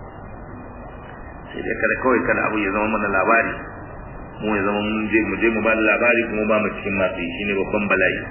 sai dai kada kawai kada abu ya zama mana labari mu ya zama mun je mu je mu ba labari kuma ba mu cikin masu yi shine babban bala'i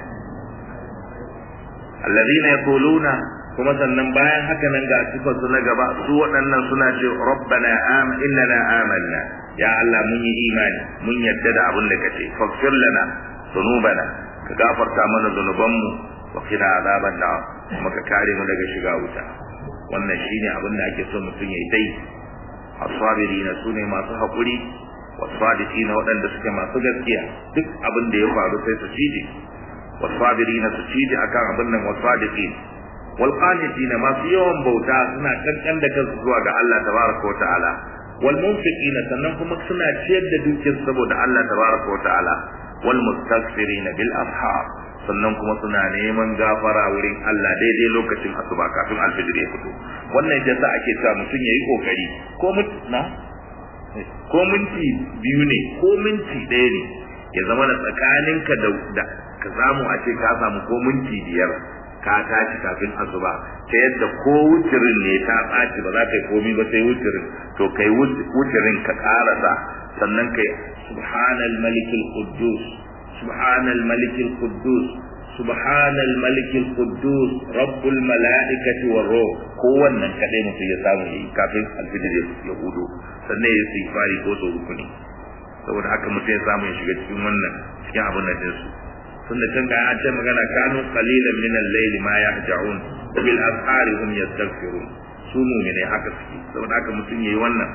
alladhina yaquluna kuma sannan bayan haka nan ga sifar su na gaba su waɗannan suna ce rabbana am innana amanna ya Allah mun yi imani mun yadda da abin da kace faghfir lana dhunubana ka gafarta mana zunubanmu wa qina azaban nar kuma ka kare mu daga shiga wuta wannan shine abin da ake so mutum yayi dai as-sabirina sune masu hakuri was-sadiqina waɗanda suke masu gaskiya duk abin da ya faru sai su cije was-sabirina su cije akan abin nan was-sadiqin wal-qanitina masu yawan bauta suna kankan da kansu zuwa ga Allah tabaraka wa ta'ala wal munfiqina sannan kuma suna ciyar da dukiyar saboda Allah tabaraka wa ta'ala wal mustaghfirina bil ashar sannan kuma suna neman gafara wurin Allah daidai lokacin asuba kafin alfijir ya fito wannan yasa ake cewa mutum yayi kokari ko na ko minti biyu ne ko minti ɗaya ne ya zama na tsakaninka da ka samu a ce ka samu ko minti biyar ka tashi kafin asuba ta yadda ko wucirin ne ta ɓaci ba za ka yi komi ba sai wucirin to kai wucirin ka ƙarasa sannan kai subhanal malikil quddus subhanal malikil quddus subhanal malikil quddus rabbul malaikati war ruh ko wannan kadai mutum ya samu yi kafin alfijir ya hudu sannan ya yi fari ko so uku ne saboda haka mutum ya samu ya shiga cikin wannan cikin abin da dinsu tunda can ga an ce magana kanu qalilan min al-layl ma yahja'un wa bil ashari hum yastaghfirun su mu'mine haka suke saboda haka mutum yayi wannan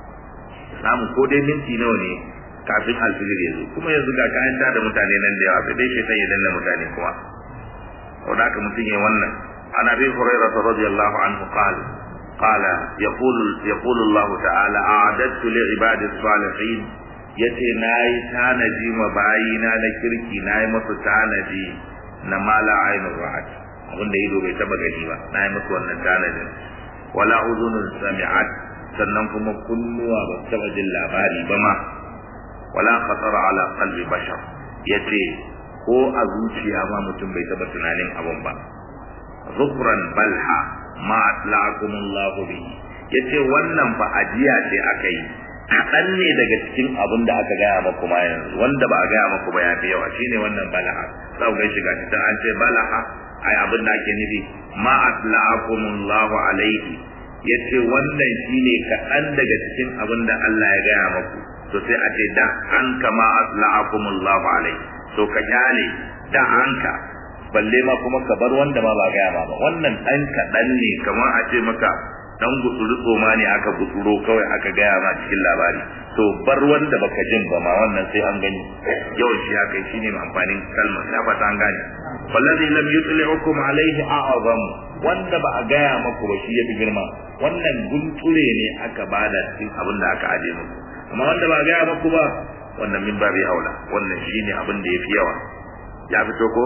samu ko dai minti nawa ne kafin alfijir ya zo kuma yanzu ga kayan da mutane nan da yawa sai dai shaitan ya danna mutane kuma saboda haka mutum yayi wannan an abi hurairah radiyallahu anhu qala قال يقول يقول الله تعالى أعددت لعباد الصالحين yace nayi tanaji ma bayina na kirki nayi musu tanaji na mala ainur ra'at abinda ido bai taba gani ba nayi musu wannan tanajin wala uzunun sami'at sannan kuma kunnuwa ba taba jin labari ba ma wala khatara ala qalbi bashar yace ko a zuciya ma mutum bai taba tunanin abun ba zufran balha ma atlaqakumullahu bihi yace wannan fa ajiya ce aka yi kaɗan ne daga cikin abin da aka gaya maku ma yanzu wanda ba a gaya maku ba ya fi yawa shine wannan balaha za ku gan shiga ta an ce balaha ai abin da ake nufi ma atlaqakumullahu alaihi yace wannan shine kaɗan daga cikin abin da Allah ya gaya maku to sai a ce da an kama atlaqakumullahu alaihi to ka kyale da anka balle ma kuma ka bar wanda ma ba gaya ma ba wannan dan kaɗan ne kamar a ce maka dan gutsuru tsoma ne aka gutsuro kawai aka gaya ma cikin labari to bar wanda baka jin ba ma wannan sai an gani yau shi ya kai shine amfanin kalmar ya fata an gane wallazi lam yutli'ukum alaihi a'azam wanda ba a gaya maku ba shi yafi girma wannan gunture ne aka bada cikin abin da aka aje muku amma wanda ba a gaya maku ba wannan min babi aula wannan shine abin da yafi yawa ya fito ko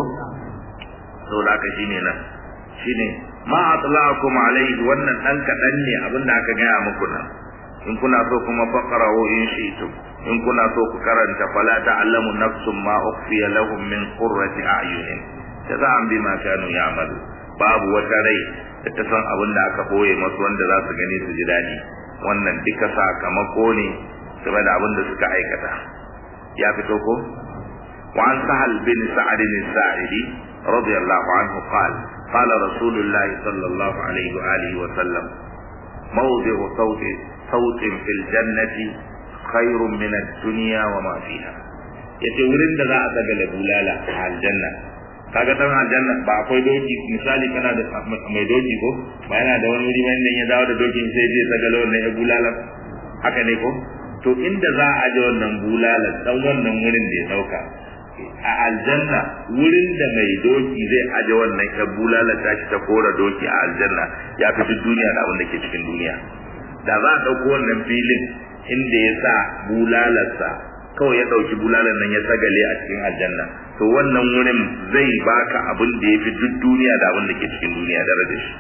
saboda haka shine nan shine ma atla'akum alayhi wannan dan kadan ne abin da aka gaya muku nan in kuna so kuma faqra'u in shi'tum in kuna so ku karanta fala ta'lamu nafsum ma ukhfiya lahum min qurrati a'yunin jaza'an bima kanu ya'malu babu wata rai da ta san abin da aka boye masu wanda za su gani su ji dadi wannan duka sakamako ne game da abin da suka aikata ya fito ko وعن سهل بن سعد الساعدي رضي الله عنه قال قال رسول الله صلى الله عليه وآله وسلم موضع صوت صوت في الجنة خير من الدنيا وما فيها yace wurin da za a daga da bulala a aljanna kaga dan aljanna ba akwai doki misali kana da mai doki ko ba yana da wani wuri wanda ya dawo da dokin sai zai daga wannan ya bulala haka ne ko to inda za a aje wannan bulala dan wannan wurin da ya dauka a aljanna wurin da mai doki zai aje wannan ya bulala ta shi ta kora doki a aljanna ya fi duk duniya da abin da ke cikin duniya da za a ɗauko wannan filin inda ya sa bulalarsa kawai ya ɗauki bulalar nan ya sagale a cikin aljanna to wannan wurin zai baka abin da ya fi duk duniya da abin da ke cikin duniya da da shi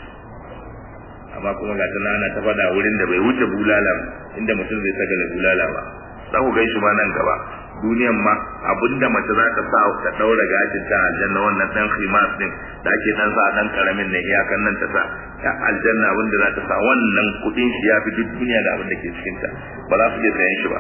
amma kuma ga tana ana ta faɗa wurin da bai wuce bulala inda mutum zai sagale bulala ba za ku gaishe ma nan gaba duniyan ma abinda mace za ta sa ta daura gashin ta aljanna wannan dan khimas din da ake dan sa dan karamin ne iyakan nan ta sa ya aljanna abinda za ta sa wannan kudin shi ya fi duk duniya da abin da ke cikin ta ba za su iya sayan shi ba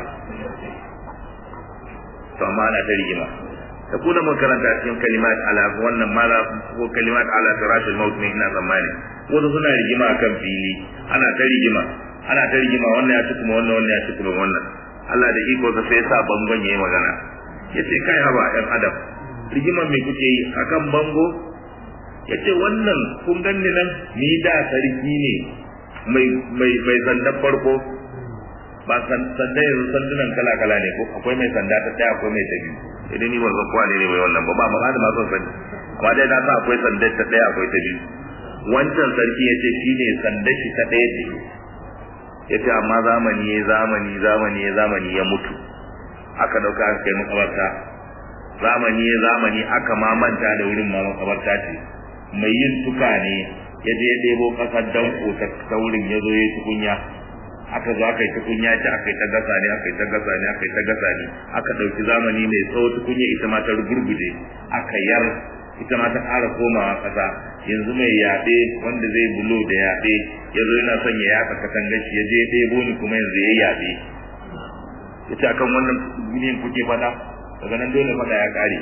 to amma ana ta rigima ta kuna makaranta cikin kalimat ala wannan mala ko kalimat ala firashil maut ne ina tsammani wasu suna rigima akan fili ana ta rigima ana ta rigima wannan ya ci kuma wannan wannan ya ci kuma wannan Allah da iko sa sai sa bangon yayi magana yace kai haba ɗan adam rigiman me kuke yi akan bango yace wannan kun ganni nan ni da sarki ne mai mai mai sandan farko ba san sanda yanzu sandunan kala kala ne ko akwai mai sanda ta daya akwai mai ta biyu idan ni ban san kowa ne mai wannan ba ba ma da ma son sani amma dai na sa akwai sanda ta daya akwai ta biyu wancan sarki yace shine sandar shi ta daya ce yace amma zamani ya zamani zamani ya zamani ya mutu aka dauka aka kai makabarta zamani ya zamani aka ma manta da wurin ma makabarta ce mai yin tuka ne ya je ya ɗebo ƙasar danko ta wurin ya zo ya yi tukunya aka zo aka yi tukunya ce aka yi ta gasa ne aka yi ta gasa ne aka yi ta gasa ne aka ɗauki zamani mai tsawo tukunya ita ma ta rugurguje aka yar ita ma ta ƙara komawa ƙasa yanzu mai yaɗe wanda zai bulo da yaɗe ya zo yana son ya yaɗa katangar shi ya je ya ɗebo ni kuma yanzu ya yaɗe ya ce akan wannan duniyan kuke faɗa daga nan dole faɗa ya ƙare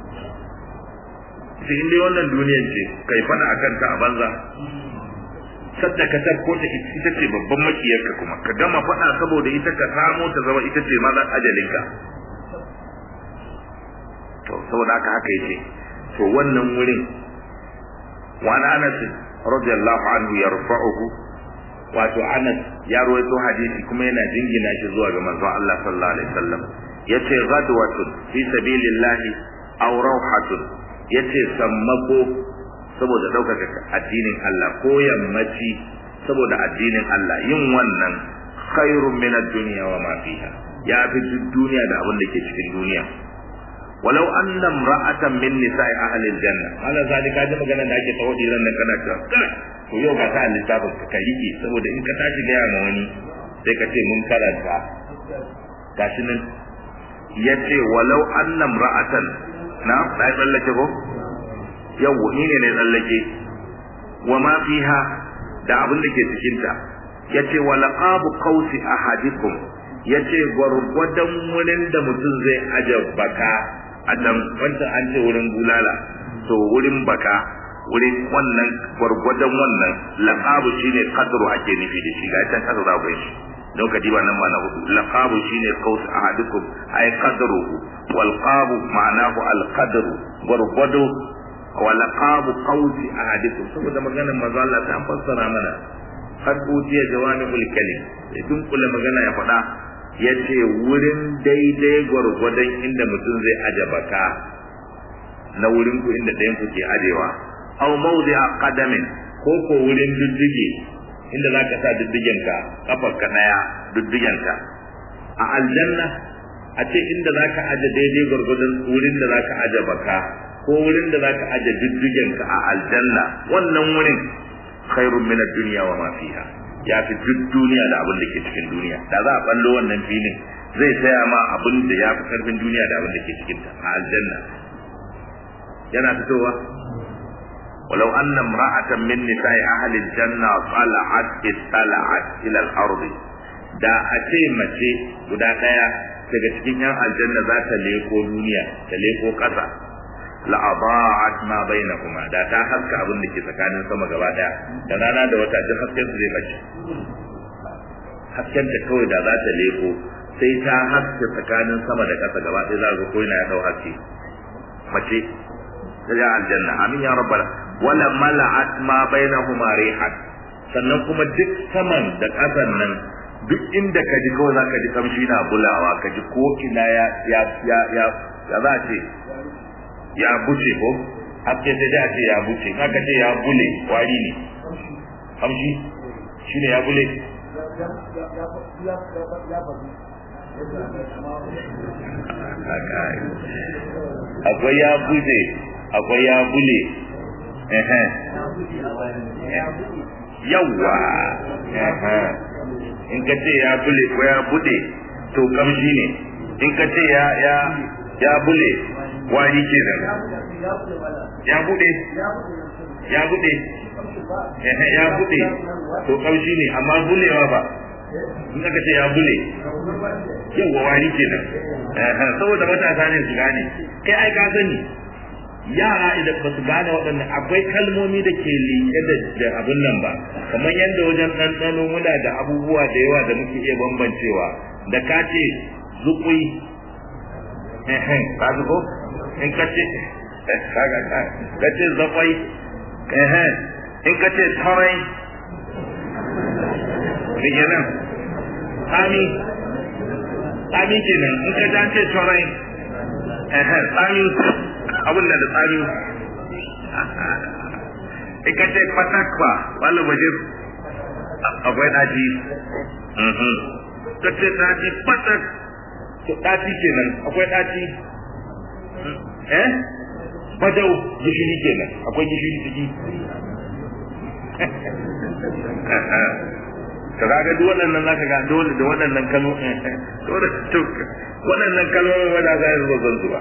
ita in dai wannan duniyan ce kai faɗa a kanta a banza sadda ka tabko ta ita ce babban makiyarka kuma ka gama faɗa saboda ita ka samo ta zama ita ce mazan ajalinka to saboda haka haka yace to wannan wurin wa Anas radiyallahu anhu yarfa'uhu wato Anas ya rawaito hadisi kuma yana jingina shi zuwa ga manzon Allah sallallahu alaihi wasallam yace ghadwatun fi sabilillahi aw rawhatun yace sammako saboda daukaka addinin Allah ko yammaci saboda addinin Allah yin wannan khairun min ad-dunya wa ma fiha ya fi duniya da abin da ke cikin duniya walau anna imra'atan min nisa'i ahli al-janna ala zalika da magana da ake tawadi ran nan kana cewa kai to yau ga ta littafin ka rike saboda in ka tashi ga ma wani sai ka ce mun karanta gashi nan yace walau annam ra'atan na dai tsallake ko yawo ni ne ne tsallake wa ma fiha da abin da ke cikin ta yace wa laqabu qausi ahadikum yace gwargwadon wurin da mutum zai aje baka a dan wanda an ce wurin bulala to wurin baka wurin wannan gwargwadon wannan laqabu shine qadru ake nufi da shi ga can kasa za ku shi don ka diba nan ma na hudu laqabu shine qaus ahadukum ay qadruhu wal qabu ma'anahu al qadru gwargwado wa laqabu qausi ahadikum saboda maganar manzo Allah ta fassara mana har ujiya jawamibul kalim ya dunkula magana ya faɗa ya ce wurin daidai gwargwadon inda mutum zai aje baka na wurin ku inda ɗayan ku ke ajewa aw mawdi a qadamin ko ko wurin diddige inda za ka sa diddigenka kafar ka daya diddigenka a aljanna a ce inda za ka aje daidai gwargwadon wurin da za ka aje baka ko wurin da za ka aje diddigenka a aljanna wannan wurin khairun min ad-dunya wa ma fiha ya fi duk duniya da abin da ke cikin duniya da za a ballo wannan filin zai saya ma abin da ya fi karfin duniya da abin da ke cikin ta a aljanna yana fitowa ولو أن امرأة من نساء أهل الجنة طلعت اطلعت إلى الأرض da a ce mace guda ɗaya daga cikin yan aljanna za ta leko duniya ta leko ƙasa la'adha'at ma bainahuma da ta haska abin da ke tsakanin sama gaba daya da rana da wata duk hasken su zai bace hasken ta kawai da za ta leko sai ta haske tsakanin sama da ƙasa gaba ɗaya za ga ko yana ya dau haske mace ta ga aljanna amin ya rabbal wala mala'at ma bainahuma rihan sannan kuma duk saman da ƙasan nan duk inda ka ji kawai za ka ji kamshi na bulawa ka ji ko ina ya ya ya ya ya za ce ya buce ko haske sai da ce ya buce haka ce ya bule wari ne kamshi shine ya bule akwai ya buce akwai ya bule yawwa in ka ce ya bule ko ya bude to kamshi ne in ka ce ya ya ya bule wani ke da ya bude ya bude ya bude to kaushi ne amma bulewa ba in aka ce ya bule yawa wani ke nan saboda matasa ne su gane kai ai ka sani yara idan ba su gane waɗannan akwai kalmomi da ke liƙe da abin nan ba kamar yadda wajen ɗanɗano muna da abubuwa da yawa da muke iya bambancewa da ka ce zuƙui ka ko in ka ce ka ce zafai in ka ce tarai rike nan tsami tsami kenan in ka ja ce tarai tsami abin da tsami in ka ce fatakwa wani waje akwai ɗaci ka ce ɗaci fatak to ɗaci kenan akwai ɗaci eh bajau gishiri kenan akwai gishiri ciki ka ga duk waɗannan zaka ga dole da waɗannan kalmo dole to waɗannan kalmomin wanda za su zan zuwa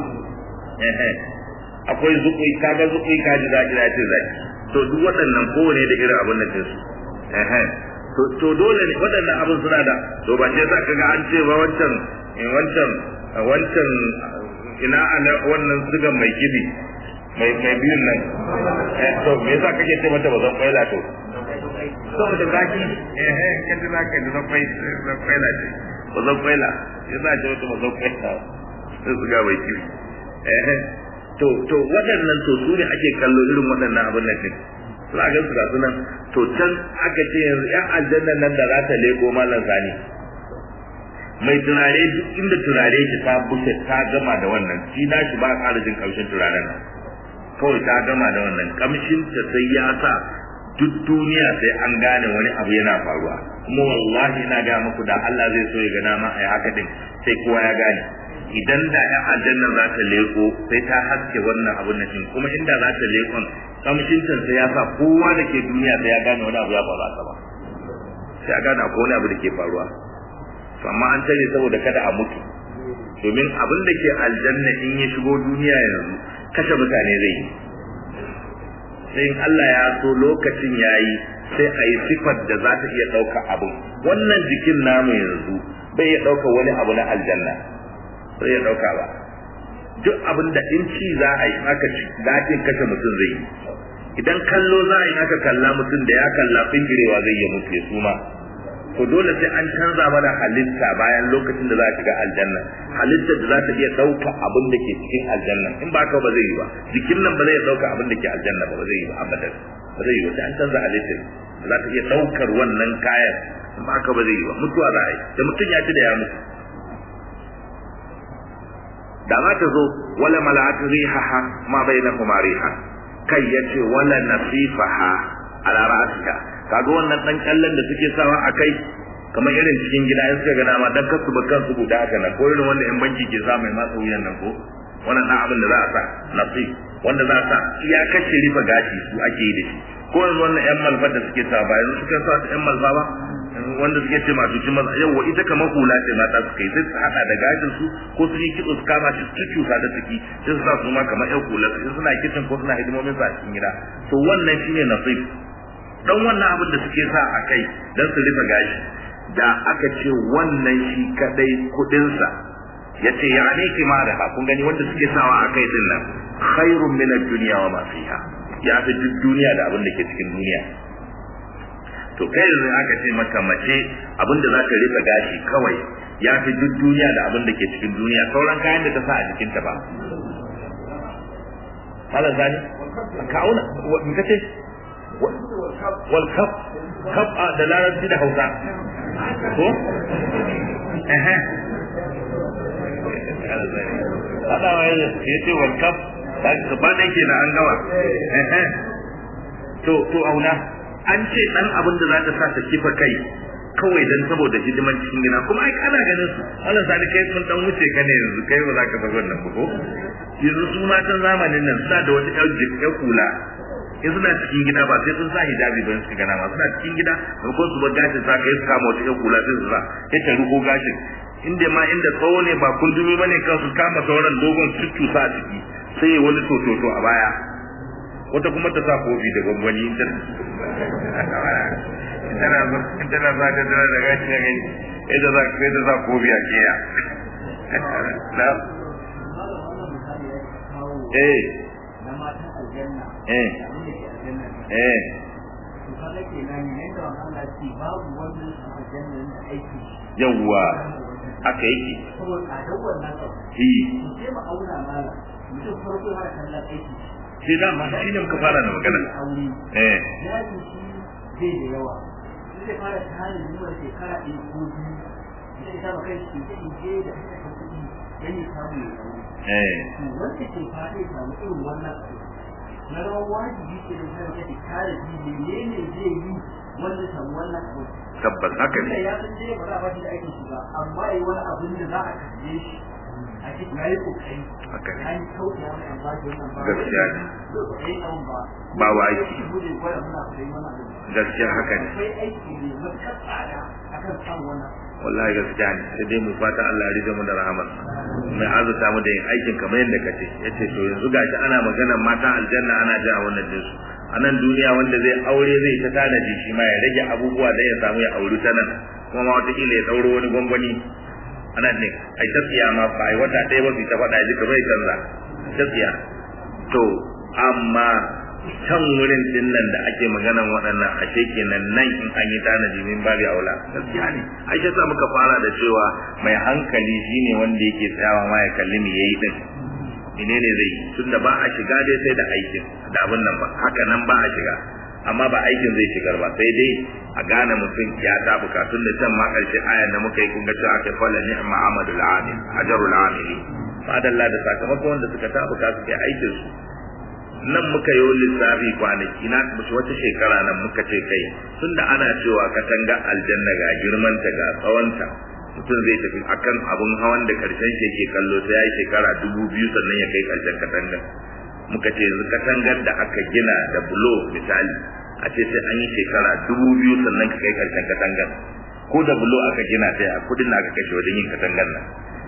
akwai zukui kaga zukui kaji zaki da ce zaki to duk waɗannan kowane da irin abin da ke su to dole ne waɗannan abin suna da to ba ce zaka ga an ce ba wancan wancan wancan ina ana wannan sigan mai kibi mai mai biyun nan eh to me yasa kake ce mata bazan kwaila to saboda zaki eh eh kace zaka da zan kwai zan kwaila ce bazan kwaila yasa ce wata bazan kwaila sai siga mai kibi eh to to waɗannan to su ne ake kallo irin waɗannan abin nan din za ga su ga sunan to can aka ce yanzu yan aljannan nan da za ta leko malam sani mai turare duk inda turare ki ta bushe ta gama da wannan shi na shi ba a ƙara jin ƙamshin turaren nan kawai ta gama da wannan ƙamshin ta sai ya sa duk duniya sai an gane wani abu yana faruwa kuma wallahi ina ga muku da Allah zai so ya ga nama ai haka din sai kowa ya gane idan da ya aljanna za ta leko sai ta haske wannan abun nan din kuma inda za ta lekon ƙamshin ta sai ya sa kowa da ke duniya sai ya gane wani abu ya faru a sama sai a gane akwai wani abu da ke faruwa to amma an tare saboda kada a mutu domin abin da ke aljanna in ya shigo duniya yanzu kashe mutane zai yi sai in Allah ya so lokacin yayi sai a yi sifar da za ta iya ɗauka abin wannan jikin namu yanzu bai iya ɗauka wani abu na aljanna bai iya ɗauka ba duk abin da in ci za a yi aka ci daɗin kashe mutum zai yi idan kallo za a yi aka kalla mutum da ya kalla fingirewa zai yi mutu ya suma to dole sai an canza mana halitta bayan lokacin da za a shiga aljanna halittar da za ta iya ɗauka abin da ke cikin aljanna in ba ka ba zai yi ba jikin nan ba zai ɗauka abin da ke aljanna ba ba zai yi ba abadan ba zai yi ba sai an canza halittar da za ta iya ɗaukar wannan kayan in ba ka ba zai yi ba mutuwa za a yi da mutum ya ci da ya mutu da za ta zo wala mala'atu rihaha ma bainahuma riha kai yace wala nasifaha ala ra'sika kaga wannan dan kallon da suke sawa a kai kamar irin cikin gida in suka ga dama dan kasu ba kansu guda haka na ko irin wanda yan banki ke sa mai matsa wuyan nan ko wannan dan abin da za a sa nasif wanda za a sa iya kashe rifa gashi su ake yi da shi ko yanzu wannan yan malfa da suke sa ba yanzu suka sa yan malfa ba wanda suke ce masu cin maza yau ita kamar hula ce mata su kai sai su hada da gashin su ko su yi kitso su kama shi su cuta da ciki sai su sa su ma kamar yan hula su suna kitchen ko suna hidimomin su a cikin gida to wannan shine nasif dan wannan abin da suke sa a kai dan su rufe gashi da aka ce wannan shi kadai kudin sa yace ya ne kimara ha kun gani wanda suke sawa a kai din nan khairun min ad-dunya wa ma fiha ya fi duk duniya da abin da ke cikin duniya to kai yanzu aka ce maka mace abin da za ta rufe gashi kawai ya fi duk duniya da abin da ke cikin duniya sauran kayan da ta sa a jikinta ba Malam Zani, ka auna, me kace? wal kaf kaf da larabci da hausa ko eh hada wai ya ce wal kaf ba da yake na an gawa eh to to auna an ce dan abin da za ta sa ta kifa kai kawai dan saboda hidiman cikin gida kuma ai kana ganin su Allah sani kai mun dan wuce ka ne yanzu kai ba za ka bar wannan ba ko yanzu su matan zamanin nan suna da wata ƴar kula in suna cikin gida ba sai sun sa hijabi ba suka gana ma suna cikin gida ko su bar gashin sa kai su kama wata ƴan kula sai su sa sai ta ruko gashin inda ma inda tsawo ne ba kundumi bane kan su kama sauran dogon cuccusa a ciki sai wani tototo a baya wata kuma ta sa kofi da gwangwani in tana in tana za ta tana da gashi na gani ita za ka da za kofi a keya eh eh eh yawwa aka yake shi da ma shi ne muka fara da magana eh zai da yawa zai fara tare zuwa shekara ɗaya ko biyu zai saba kai shi da ije da aka kuɗi yana samu ya samu eh wanda ke fata ya samu irin wannan abu na rawar wajibi ke da zai kai kare shi menene zai yi wanda samu wannan abu tabbas haka Wanda ne ya san dai ba za a ba shi da aikin shi ba amma yi wani abin da za a kalle shi a cikin yayi kokari haka ne an kauce mai an ba shi wannan ba Gaskiya ne. ne ba Ba wa aiki. shi bude gwada muna kudai mana abin gaskiya haka ne akwai aiki ne matuƙar tsada akan samun wannan wallahi gaskiya ne sai dai mu fata Allah ya rige mu da rahama mai azuta mu da yin aikin kamar yadda kace yace to yanzu gashi ana maganar mata aljanna ana ji a wannan jinsu a nan duniya wanda zai aure zai ta tanaji shi ma ya rage abubuwa da ya samu ya auri ta nan kuma ma wataƙila ya ɗauro wani gwangwani ana ne ai ta tsiya ma ba ai wata ɗaya ba su ta faɗa ji kamar ya canza ta tsiya to amma can wurin din nan da ake maganan waɗannan ashe kenan nan in an yi tanaji min babi aula gaskiya ne ai sai sa muka fara da cewa mai hankali shine wanda yake tsayawa ma ya kalli me yayi din menene zai yi tunda ba a shiga dai sai da aikin da abin nan ba haka nan ba a shiga amma ba aikin zai shigar ba sai dai a gane mutum ya ta bukatun da can ma karshe ayan da muka yi kun ga cewa aka fala ni'ma amadul amil ajrul amili fadalla da sakamakon wanda suka ta bukatu kai aikin su nan muka yi lissafi kwanaki na musu wata shekara nan muka ce kai tunda ana cewa katanga aljanna ga girmanta ga tsawonta mutum zai tafi akan abun hawan da karshen shi yake kallo sai ya yi shekara dubu biyu sannan ya kai karshen katangar muka ce yanzu katangar da aka gina da bulo misali a ce sai an yi shekara dubu biyu sannan ka kai karshen katangar ko da bulo aka gina sai a kudin da aka kashe wajen yin katangar nan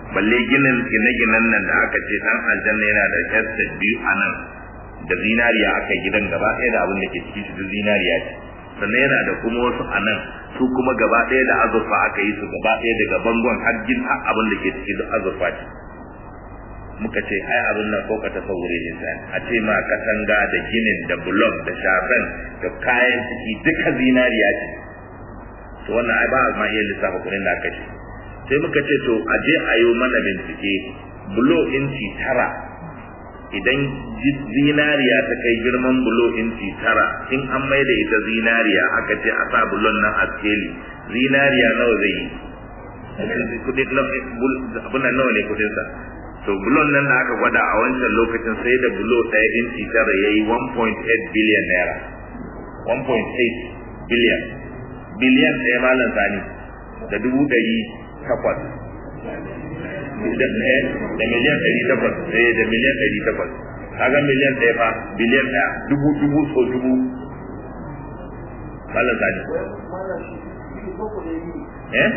balle ginin gine-ginen nan da aka ce dan aljanna yana da estate biyu a nan da zinariya aka yi gidan gaba ɗaya da abin da ke ciki su zinariya ce sannan yana da kuma wasu a nan su kuma gaba ɗaya da azurfa aka yi su gaba ɗaya daga bangon har gin har abin da ke ciki da azurfa ce muka ce ai abin nan ko ka tasawure ne sai a ce ma katanga da ginin da block da shafen da kayan ciki duka zinariya ce to wannan ai ba ma iya lissafa kuɗin da aka ce sai muka ce to a je a yi mana bincike bulo inci tara idan zinariya ta kai girman bulo inci tara in an mai da ita zinariya aka ce a sa bulon nan a skeli zinariya nawa zai yi kudin abin nawa ne kudinsa to bulon nan da aka gwada a wancan lokacin sai da bulo ɗaya inci tara ya yi 1.8 biliyan naira 1.8 biliyan biliyan ɗaya malam sani da dubu ɗari takwas da miliyan ɗari takwas eh da miliyan ɗari takwas kaga miliyan ɗaya fa biliyan ɗaya dubu dubu so dubu malam sani eh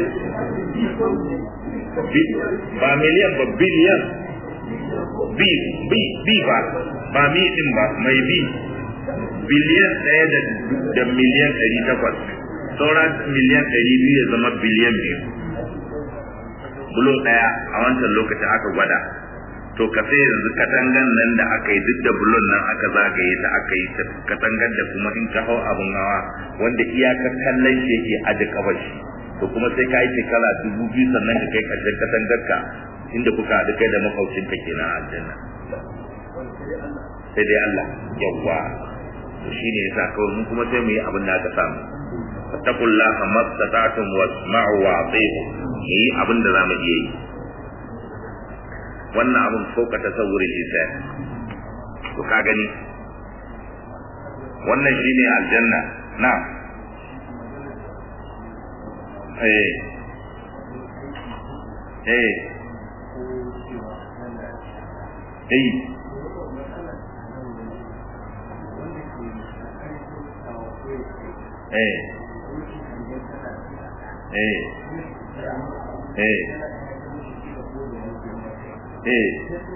ba miliyan ba biliyan bi bi bi ba ba mi din ba mai bi biliyan ɗaya da miliyan ɗari takwas sauran miliyan ɗari biyu ya zama biliyan biyu bulo ɗaya a wancan lokacin aka gwada to ka sai yanzu katangan nan da aka yi duk da bulon nan aka zagaye ta aka yi katangar da kuma in ka hau abin hawa wanda iyakar kallon shi yake aje kabashi to kuma sai ka yi shekara dubu biyu sannan ka kai ƙarshen katangar ka inda kuka haɗu kai da makwabcin ka kenan a aljanna sai dai Allah yawwa to shine yasa kawai mun kuma sai mu yi abin da aka samu fattaqullaha mastata'tum wasma'u wa ati'u yi abin da zamu iya yi wannan abin fauka tasawurin lisan to ka gani wannan shine aljanna na eh eh eh eh eh eh eh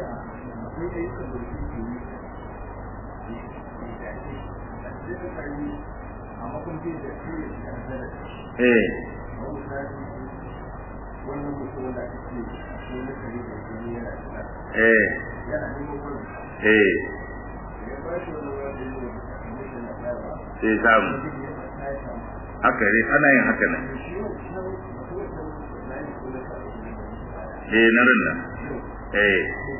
eh eh eh sai samu haka ne ana yin haka nan eh na rinna eh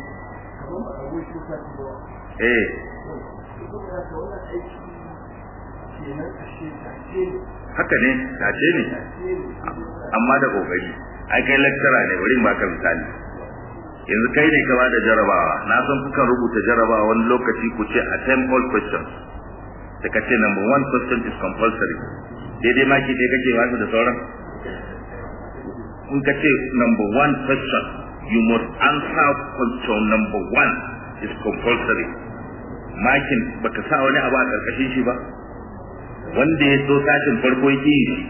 eh haka ne tace ne amma da kokari ai kai lecturer ne bari ba ka misali yanzu kai ne ka bada jarabawa na san kuka rubuta jarabawa wani lokaci ku ce attempt all questions da ka ce number one question is compulsory daidai maki dai kake wasu da sauran in ka ce number one question you must answer question number one is compulsory makin baka sa wani abu a karkashin shi ba wanda ya so sashin farko yake yi shi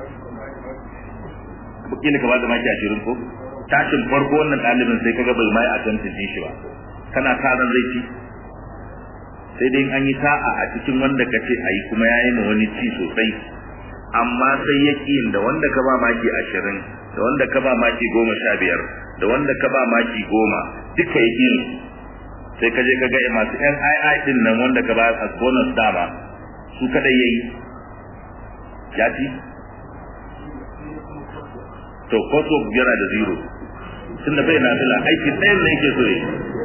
kila ka bada maki ashirin ko tashin farko wannan ɗalibin sai kaga bai mai attempting din shi ba kana karan zai ci sai dai an yi sa'a a cikin wanda ka ce a yi kuma ya yi ma wani ci sosai amma sai ya da wanda ka ba maki ashirin da wanda ka ba maki goma sha biyar da wanda ka ba maki goma duka ya ƙi sai ka je ka ga masu yan ai din nan wanda ka ba as bonus dama su kadai yayi ya ci to koso yana da zero tunda bai na fila aiki ɗayan ne yake so yi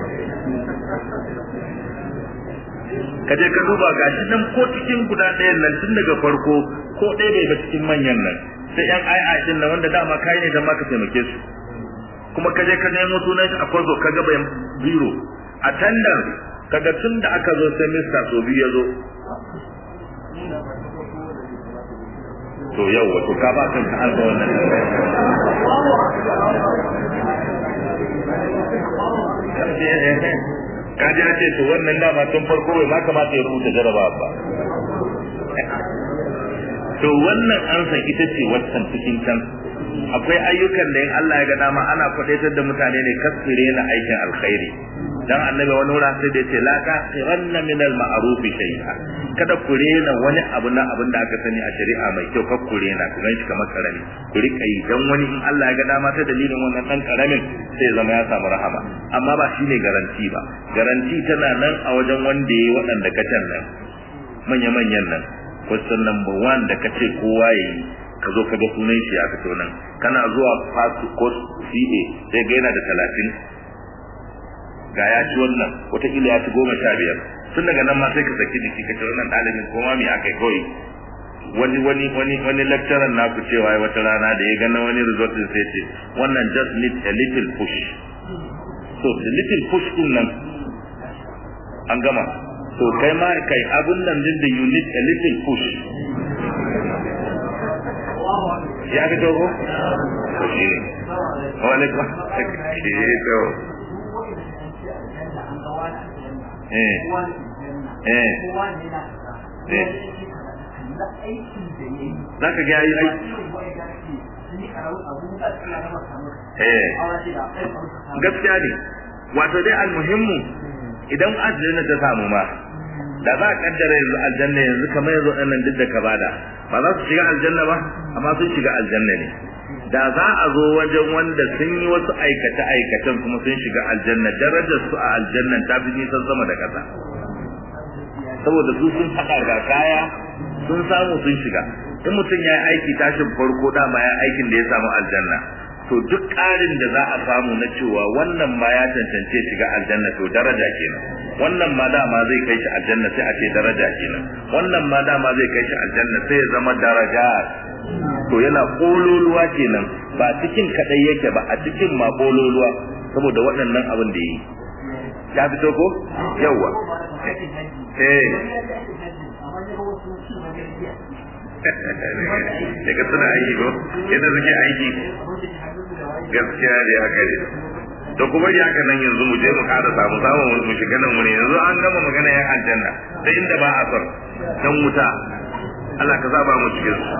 ka je ka duba gashi nan ko cikin guda ɗayan nan tun daga farko ko ɗaya bai ga cikin manyan nan sai yan ai din nan wanda dama kai ne dan maka taimake su kuma ka je ka nemo sunan shi a kwazo ka ga bayan biro a tandar kaga tun da aka zo sai mista so biyu ya zo to yau wato ka ba kanka an ga wannan ka ji ce to wannan dama tun farko bai ma kamata ya rubuta jaraba ba to wannan ansa ita ce waccan cikin can akwai ayyukan da in Allah ya ga dama ana kwadaitar da mutane ne kasire na aikin alkhairi dan annabi wani wurin sai da yace la tasiranna min al ma'ruf shay'a kada ku rena wani abu na abin da aka sani a shari'a mai kyau kar ku rena ku ganshi kamar karami ku rika yi dan wani in Allah ya ga dama ta dalilin wannan dan karamin sai ya zama ya samu rahama amma ba shine garanti ba garanti tana nan a wajen wanda yayi waɗanda kacan nan manya-manyan nan question number one da kace kowa yayi ka zo ka ga sunan shi a fito nan kana zuwa pass course CA sai ga yana da talatin ga ya ci wannan wataƙila ya ci goma sha biyar tun daga nan ma sai ka saki jiki ka ce wannan ɗalibin ko ma me aka yi kawai wani wani wani wani lecturer na ku cewa wata rana da ya gana wani result din sai ce wannan just need a little push so the little push din nan an gama to kai ma kai abun nan din da you need a little push ya ga dogo to shi ne wa alaikum shi to eh eh eh zaka ga yayi aiki eh gaskiya ne wato dai almuhimmu idan aljanna ta samu ma da za a kaddara yanzu aljanna yanzu kamar yanzu ɗannan duk da ka bada ba za su shiga aljanna ba amma sun shiga aljanna ne da za a zo wajen wanda sun yi wasu aikace aikacen kuma sun shiga aljanna darajar su a aljannan ta fi nisan sama da ƙasa saboda su sun haɗa ga kaya sun samu sun shiga in mutum ya yi aiki tashin farko dama ya aikin da ya samu aljanna to duk ƙarin da za a samu na cewa wannan ma ya cancance shiga aljanna to daraja kenan wannan ma dama zai kai shi aljanna sai a ce daraja kenan wannan ma dama zai kai shi aljanna sai ya zama daraja to yana kololuwa kenan ba cikin kadai yake ba a cikin ma kololuwa saboda waɗannan abin da yi ya fito ko yawa eh daga suna aiki ko yadda suke aiki gaskiya da ya kare to kuma ya haka nan yanzu mu je mu kada samu samu mu shiga nan mu ne yanzu an gama magana yan aljanna sai inda ba a son dan wuta Allah ka zaba mu cikin su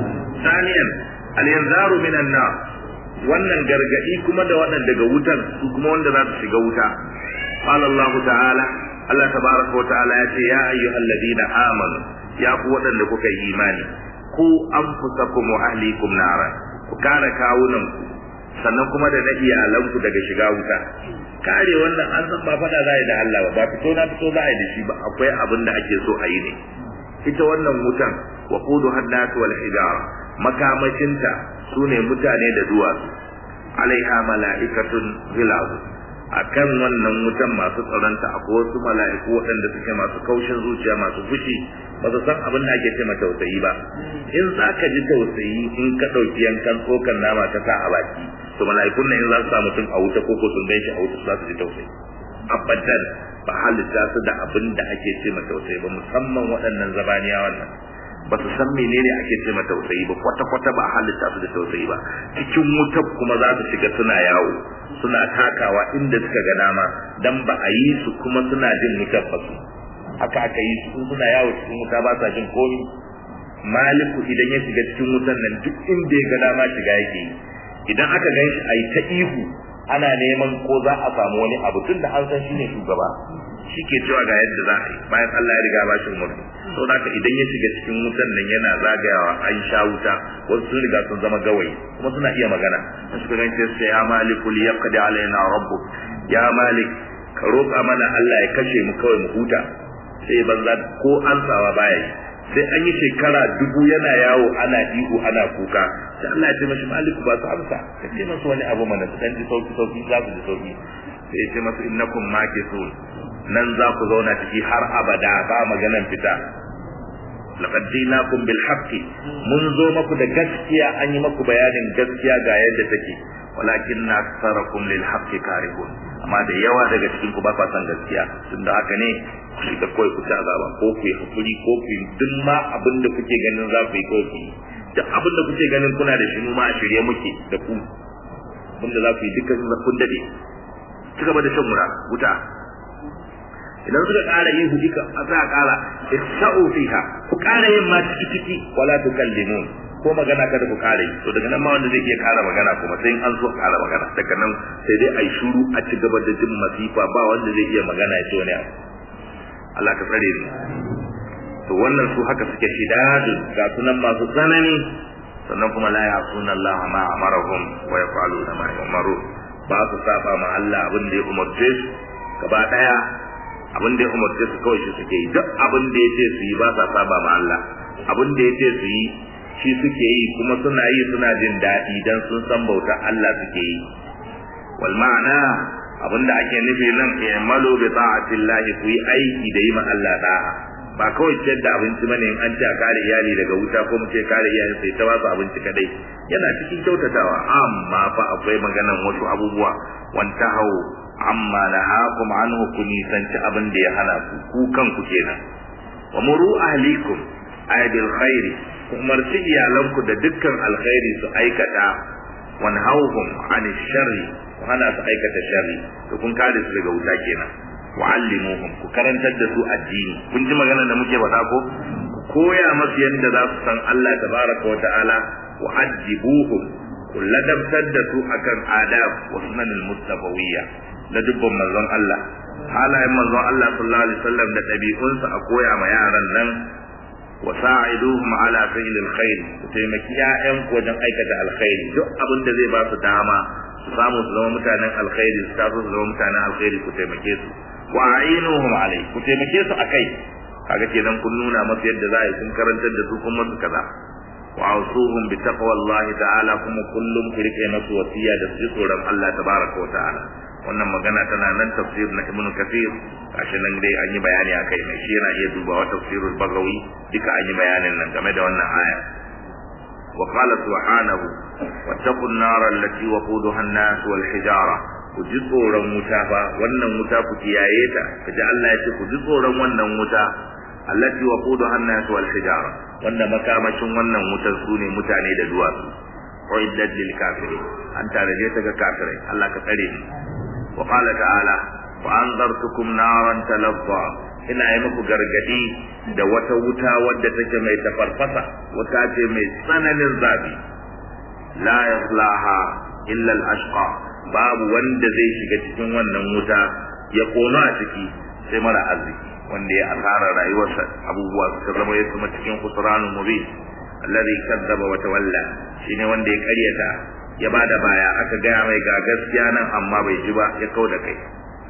saniyan al-yanzaru minan nar wannan gargadi kuma da waɗanda daga wutan su kuma wanda za su shiga wuta qala Allah ta'ala Allah tabaraka wa ta'ala ya ce ya ayyuhal ladina amanu ya ku waɗanda kuka yi imani ku anfusakum wa ahlikum nara ku kare kawunan ku sannan kuma da na iyalanku daga shiga wuta kare wannan an san ba fada za a yi da Allah ba ba fito na fito za a yi da shi ba akwai abin da ake so a yi ne ita wannan wutan wa qudu haddat wal hijara makamashinta sune mutane da duwatsu alaiha mala'ikatun ghilaz akan wannan wutan masu tsaronta akwai wasu mala'iku waɗanda suke masu kaushin zuciya masu fushi ba su san abin da ake ce ma tausayi ba in za ka ji tausayi in ka ɗauki yankan tsokan nama ka sa a baki to mala'ikun nan in za su sa mutum a wuta ko ko sun gan shi a wuta za su ji tausayi abadan ba halitta su da abin da ake ce ma tausayi ba musamman waɗannan zabaniyawan nan ba su san menene ake ce ma tausayi ba kwata kwata ba halitta su da tausayi ba cikin wutar kuma za su shiga suna yawo suna takawa inda suka ga dama dan ba a yi su kuma suna jin wutar ba su haka aka yi su suna yawo cikin wuta ba sa jin komi maliku idan ya shiga cikin wutan nan duk inda ya ga dama shiga yake yi idan aka gan shi a yi ta ihu ana neman ko za a samu wani abu tun da an san shi ne shugaba shi ke cewa ga yadda za a yi bayan Allah ya riga ba shi umarni sau da haka idan ya shiga cikin wutan nan yana zagayawa an sha wuta wasu sun riga sun zama gawayi kuma suna iya magana sun suka gan sai ya maliku li yaqdi alaina rabbuk ya malik ka roƙa mana Allah ya kashe mu kawai mu huta sai banza ko ansawa baya yi sai an yi shekara dubu yana yawo ana ihu ana kuka sai Allah ya ce mashi maliku ba su amsa ka ce masu wani abu mana su dan ji sauki sauki za su ji sauki sai ya ce masu innakum makisun nan za ku zauna ciki har abada ba maganan fita laqad jinakum bil haqqi mun zo maku da gaskiya an yi maku bayanin gaskiya ga yadda take walakin na aksarakum lil haqqi karihun amma da yawa daga cikin ku ba kwa san gaskiya tunda haka ne ku shiga kawai ku ci azaba ko ku yi hakuri ko ku yi duk ma abin da kuke ganin za ku yi ko ku yi duk abin da kuke ganin kuna da shi mu ma a shirye muke da ku abin da za ku yi dukkan kun dade ci gaba da shan mura wuta idan suka ƙara yin hujika a za a ƙara isa'u fiha ku ƙara yin ma ciki ciki wala tukallimun ko magana kada ku kare to daga nan ma wanda zai iya kara magana kuma sai an so kara magana daga nan sai dai ai shuru a ci gaba da jin masifa ba wanda zai iya magana ya ce wani abu Allah ka tsare ni to wannan su haka suke shidadu ga sunan masu tsanani sannan kuma la ya'suna Allah ma amarahum wa yaf'aluna ma yu'maru ba su saba ma Allah abin da ya umarce su gaba daya abin da ya umarce su kawai shi suke yi duk abin da ya ce su yi ba sa saba ma Allah abin da ya ce su yi shi suke yi kuma suna yi suna jin daɗi dan sun san bauta Allah suke yi wal ma'ana abin da ake nufi nan i'malu bi ta'atillahi ku yi aiki da yi ma Allah da'a ba kawai ciyar da abinci bane in an ce a kare iyali daga wuta ko mu ce kare iyali sai ta ba su abinci kadai yana cikin kyautatawa amma fa akwai maganan wasu abubuwa wanta hau amma nahakum anhu ku nisanci abin da ya hana ku ku kanku kenan wa muru ahlikum ay bil khairi ku umarci iyalanku da dukkan alkhairi su aikata wanhauhum an sharri ku hana su aikata sharri to kun kare su daga wuta kenan wa'allimuhum ku karantar da su addini kun ji magana da muke faɗa ko ku koya masu yadda za su san Allah tabaraka wa ta'ala wa ajibuhum ku ladabtar da su akan adab wa sunanil mustafawiyya da dubban manzon Allah halayen manzon Allah sallallahu alaihi wasallam da ɗabi'unsa a koya ma yaran nan wa sa'iduhum ala fi'lil khair ku taimaki ƴaƴan ku wajen aikata alkhairi duk abin da zai ba su dama su samu su zama mutanen alkhairi su taso su zama mutanen alkhairi ku taimake su wa a'inuhum alai ku taimake su akai kaga kenan kun nuna masu yadda za a yi kun karantar da su kun masu kaza wa ausuhum bi taqwallahi ta'ala kuma kullum ku rike masu wasiya da su ji tsoron Allah tabaraka wa ta'ala wannan magana tana nan tafsir na ibnu kathir gashi nan dai an yi bayani akai mai shi yana iya dubawa tafsirul bagawi duka an yi bayanin nan game da wannan aya wa qala subhanahu wattaqun nar allati waquduha an-nas wal hijara ku ji tsoron wuta fa wannan wuta ku kiyaye ta kaji Allah ya ce ku ji tsoron wannan wuta allati waquduha an-nas wal hijara wanda makamashin wannan wutar su ne mutane da duwatsu uiddat lil kafirin an taraje ta ga kafirai Allah ka tsare ni wa qala ta'ala wa anzartukum naran talazza ina yi muku gargadi da wata wuta wadda take mai tafarfasa wata ce mai tsananin zafi la yaslaha illa al-ashqa babu wanda zai shiga cikin wannan wuta ya kono a ciki sai mara arziki wanda ya asara rayuwarsa abubuwa suka zama ya kuma cikin kusuranul mubin alladhi kadzaba wa tawalla shine wanda ya karyata ya bada baya aka gaya mai ga gaskiya nan amma bai ji ba ya kauda kai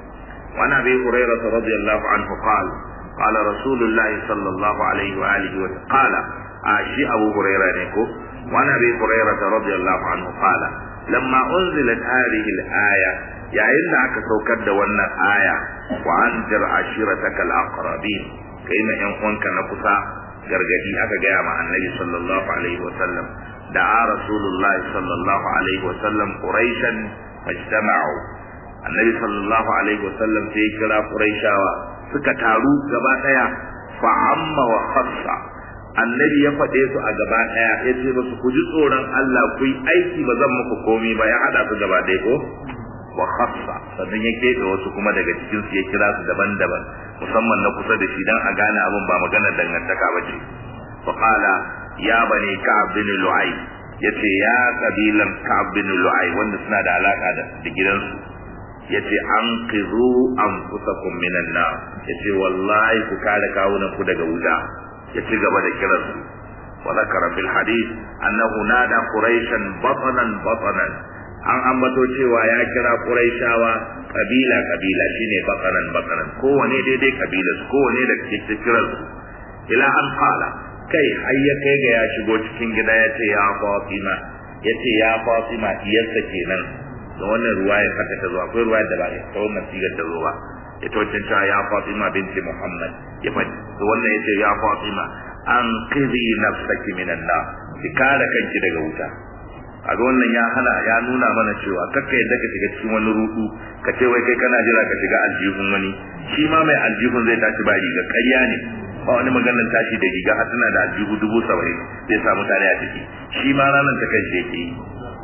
وعن ابي هريره رضي الله عنه قال قال رسول الله صلى الله عليه واله وسلم قال عاشي ابو هريره نيكو وعن ابي هريره رضي الله عنه قال لما انزلت هذه الايه يا إن aka saukar da wannan aya wa anzir ashirataka alaqrabin kai ma yan uwanka na kusa gargadi aka gaya ma annabi sallallahu alaihi wa sallam da rasulullahi sallallahu alaihi wa sallam quraishan fajtama'u annabi sallallahu alaihi wasallam sai ya kira quraishawa suka taru gaba daya fa amma wa khassa annabi ya faɗe su a gaba daya ya ce musu ku ji tsoron Allah ku yi aiki ba zan muku komai ba ya hada su gaba daya ko wa khassa sannan ya keɓe wasu kuma daga cikin su ya kira su daban-daban musamman na kusa da shi dan a gane abin ba maganar dangantaka ba ce fa qala ya bani ka'ab bin lu'ay yace ya kabilan ka'ab bin lu'ay wanda suna da alaka da gidansu yace an qizu anfusakum minan nar yace wallahi ku kare kawunan ku daga wuta ya ci gaba da kiran su wa zakara fil hadith annahu nada quraishan batanan batanan an ambato cewa ya kira quraishawa kabila kabila shine batanan batanan kowane daidai kabila su kowane da ke kiran su ila an qala kai har ya kai ga ya shigo cikin gida yace ya fatima yace ya fatima iyarsa kenan da wannan ruwayar haka ta zo akwai ruwayar da ba ta wannan sigar ta zo ba ita wancan cewa ya Fatima binti Muhammad ya faɗi to wannan yace ya Fatima an qidhi nafsaki minan nar ki kare kanki daga wuta kaga wannan ya hana ya nuna mana cewa kakka yadda ka shiga cikin wani rudu ka ce wai kai kana jira ka shiga aljihun wani shi ma mai aljihun zai tashi ba riga ƙarya ne ba wani maganar tashi da riga har tana da aljihu dubu saba'in zai samu tare a ciki shi ma ranar ta kai shi yake yi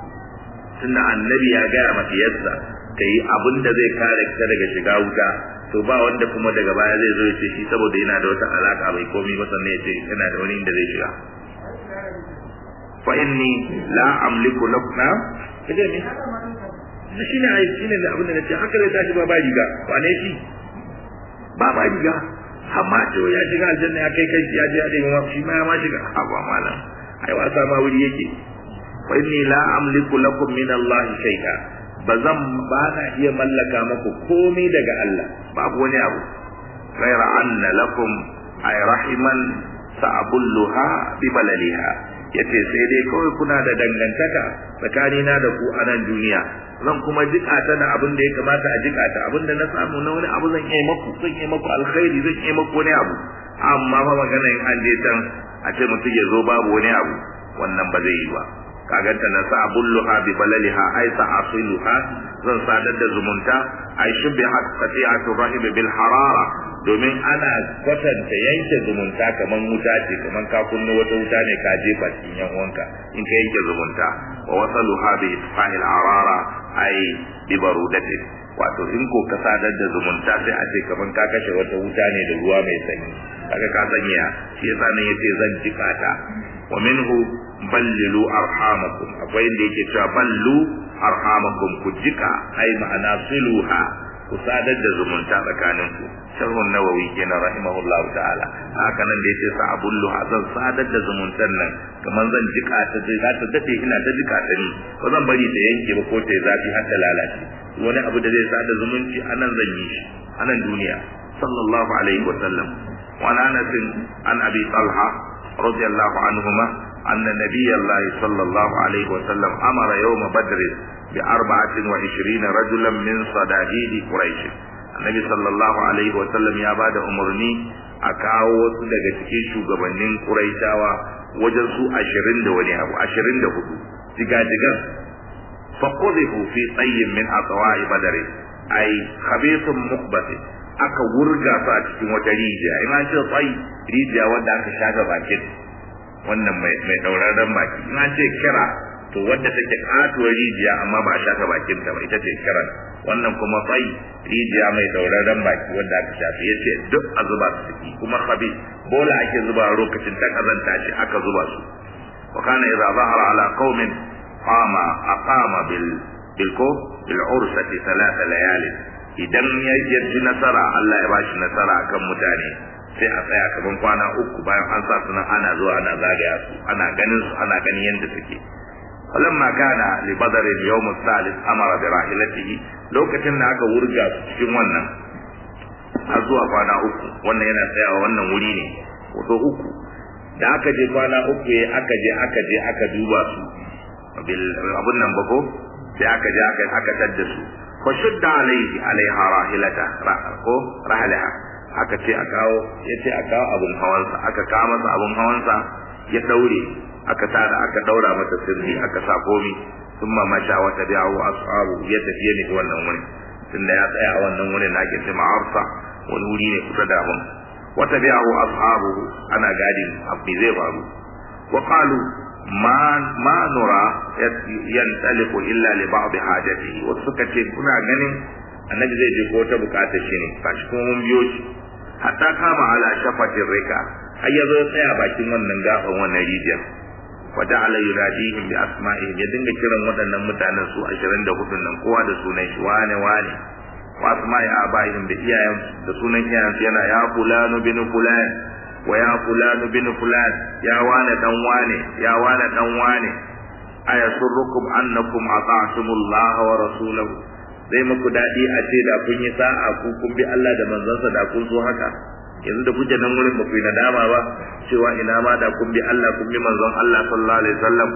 tunda annabi ya gaya mata yadda ta yi abin da zai kare ta daga shiga wuta to ba wanda kuma daga baya zai zo ya ce shi saboda yana da wata alaka bai komai ba sannan ya ce yana da wani inda zai shiga fa inni la amliku lakum na kaje me shi ne ai shi ne abin da nace haka zai tashi ba ba riga wane shi ba ba riga amma to ya shiga aljanna ya kai kai ya je ya dai shi ma ya ma shiga haba malam ai wasa ma wuri yake fa inni la amliku lakum min Allah shay'a bazan ba na iya mallaka maku komai daga Allah babu wani abu ghaira anna lakum ay rahiman sa'abulluha bi balaliha yace sai dai kawai kuna da dangantaka tsakanina da ku a nan duniya zan kuma jika ta da abin da ya kamata a jika ta abin da na samu na wani abu zan yi maku zan yi maku alkhairi zan yi maku wani abu amma fa magana in an je can a ce mutum ya zo babu wani abu wannan ba zai yi ba kaganta na sa'abulluha bi balaliha ay sa'asiluha zan sadar da zumunta ay shubihat qati'atu rahim bil harara domin ana kwatanta yanke zumunta kaman wuta ce kaman ka kunna wata wuta ne ka jefa cikin yan uwanka in ka yanke zumunta wa wasaluha bi isfahil arara ay bi barudatin wato in ko ka sadar da zumunta sai a ce kaman ka kashe wata wuta ne da ruwa mai sanyi kaga ka sanya shi yasa ne yace zan jika ta wa minhu ballilu arhamakum akwai inda yake cewa ballu arhamakum ku jika ai ma'ana siluha ku sadar da zumunta tsakanin ku sharhun nawawi kenan rahimahullahu ta'ala haka nan da yace sa abullu zan sadar da zumuntan nan kamar zan jika ta dai za ta dade ina ta jika ta ni ko zan bari ta yanke ba ko ta zafi har ta lalace wani abu da zai sada zumunci anan zan yi shi anan duniya sallallahu alaihi wa sallam wa anas an abi talha radiyallahu anhuma أن نبي الله صلى الله عليه وسلم أمر يوم بدر بأربعة وعشرين رجلا من صداهيد قريش النبي صلى الله عليه وسلم يا بعد أمرني أكاو wasu daga cikin shugabannin Quraishawa wajen su ashirin da wani abu ashirin da hudu jigajigan faqudihu fi tayyin min atwa'i badr ay khabithun muqbati aka wurga su a cikin wata rijiya in an ce tsayi rijiya wanda aka shaga bakin wannan mai mai dauraren baki in an ce kira to wadda take katuwar rijiya amma ba a shaka bakin ta ba ita ce kiran wannan kuma tsayi rijiya mai dauraren baki wanda aka shafe yace duk a zuba su ciki kuma khabi bola ake zuba lokacin ta kazanta shi aka zuba su wa kana idza zahara ala qaumin qama aqama bil bil ko bil ursati thalath layali idan ya yi nasara Allah ya bashi nasara akan mutane sai a tsaya kaman kwana uku bayan an sa sunan ana zuwa ana zagaya su ana ganin su ana ganin yadda suke falamma kana li badar al-yawm al-thalith amara bi rahilatihi lokacin da aka wurga su cikin wannan har zuwa kwana uku wannan yana tsayawa wannan wuri ne wato uku da aka je kwana uku ya aka je aka je aka duba su bil abun nan bako sai aka je aka aka tadda su fa shudda alaihi alaiha rahilata ko rahalaha aka ce a kawo ya ce a kawo abun hawansa aka kawo masa abun hawansa ya daure aka tada aka daura masa sirri aka sa komi sun masha wata biyawo ashabu ya tafiye ne wannan wuri tunda ya tsaya a wannan wurin na ake ce ma'arsa wani wuri ne kusa da abun wata biyawo ashabu ana gadin abu zai faru wa qalu ma ma nura yantaliqu illa li ba'd hajatihi wasu suka ce kuna ganin annabi zai je ko wata bukatar shi ne kashi kuma mun biyo shi hatta kama ala shafatin rika har ya zo tsaya bakin wannan gaban wannan rijiyar wata ala yunadihim bi asma'ihim ya dinga kiran waɗannan mutanen su 24 nan kowa da sunan shi wane wane wa asma'i abaihim da iyayen da sunan iyayen yana ya fulanu bin fulan wa ya fulanu bin fulan ya wane dan wane ya wane dan wane ayasurrukum annakum ata'tumullaha wa rasulahu zai muku daɗi a ce da kun yi sa'a ku kun bi Allah da manzansa da kun so haka yanzu da kuke nan wurin ba ku yi nadama ba cewa ina ma da kun bi Allah kun bi manzon Allah sallallahu alaihi wasallam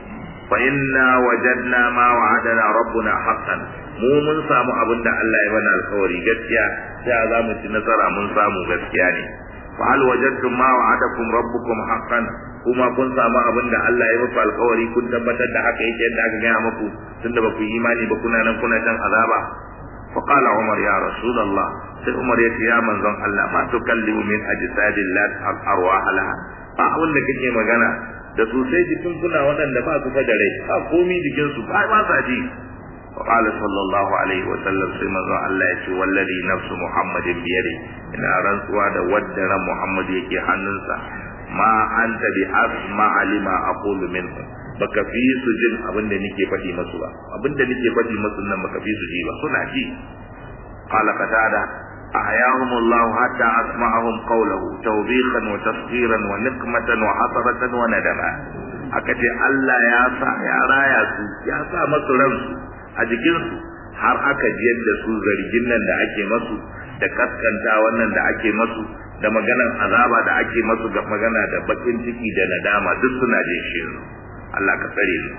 fa inna wajadna ma wa'adana rabbuna haqqan mu mun samu abin da Allah ya bana alkawari gaskiya sai za mu ci nasara mun samu gaskiya ne fa hal wajadtum ma wa'adakum rabbukum haqqan kuma kun samu abin da Allah ya muku alkawari kun tabbatar da haka yake yadda aka gaya muku tunda ba ku yi imani ba kuna nan kuna can azaba fa qala umar ya rasulullah sai umar ya ce ya manzon Allah ma tukallimu min ajsadillah arwah laha ba abin da kake magana da su sai jikin kuna waɗanda ba su da rai ba komi jikin su ba ba sa ji fa qala sallallahu alaihi wa sallam sai manzon Allah ya ce wallazi nafsu muhammadin biyadi ina rantsuwa da wadda ran muhammad yake hannunsa ma anta bi asma lima aqulu minhu baka fi su jin abin da nake faɗi masu ba abin da nake faɗi masu nan baka fi su ji ba suna ji qala qatada أحياهم الله حتى أسمعهم قوله توبيخا وتصغيرا ونقمة وحسرة وندما akace Allah ya sa ya raya su ya sa masu ransu a jikinsu har aka jiyar da su zargin nan da ake masu da kaskanta wannan da ake masu da maganar azaba da ake masu ga magana da bakin ciki da nadama duk suna jin shi Allah ka tsare su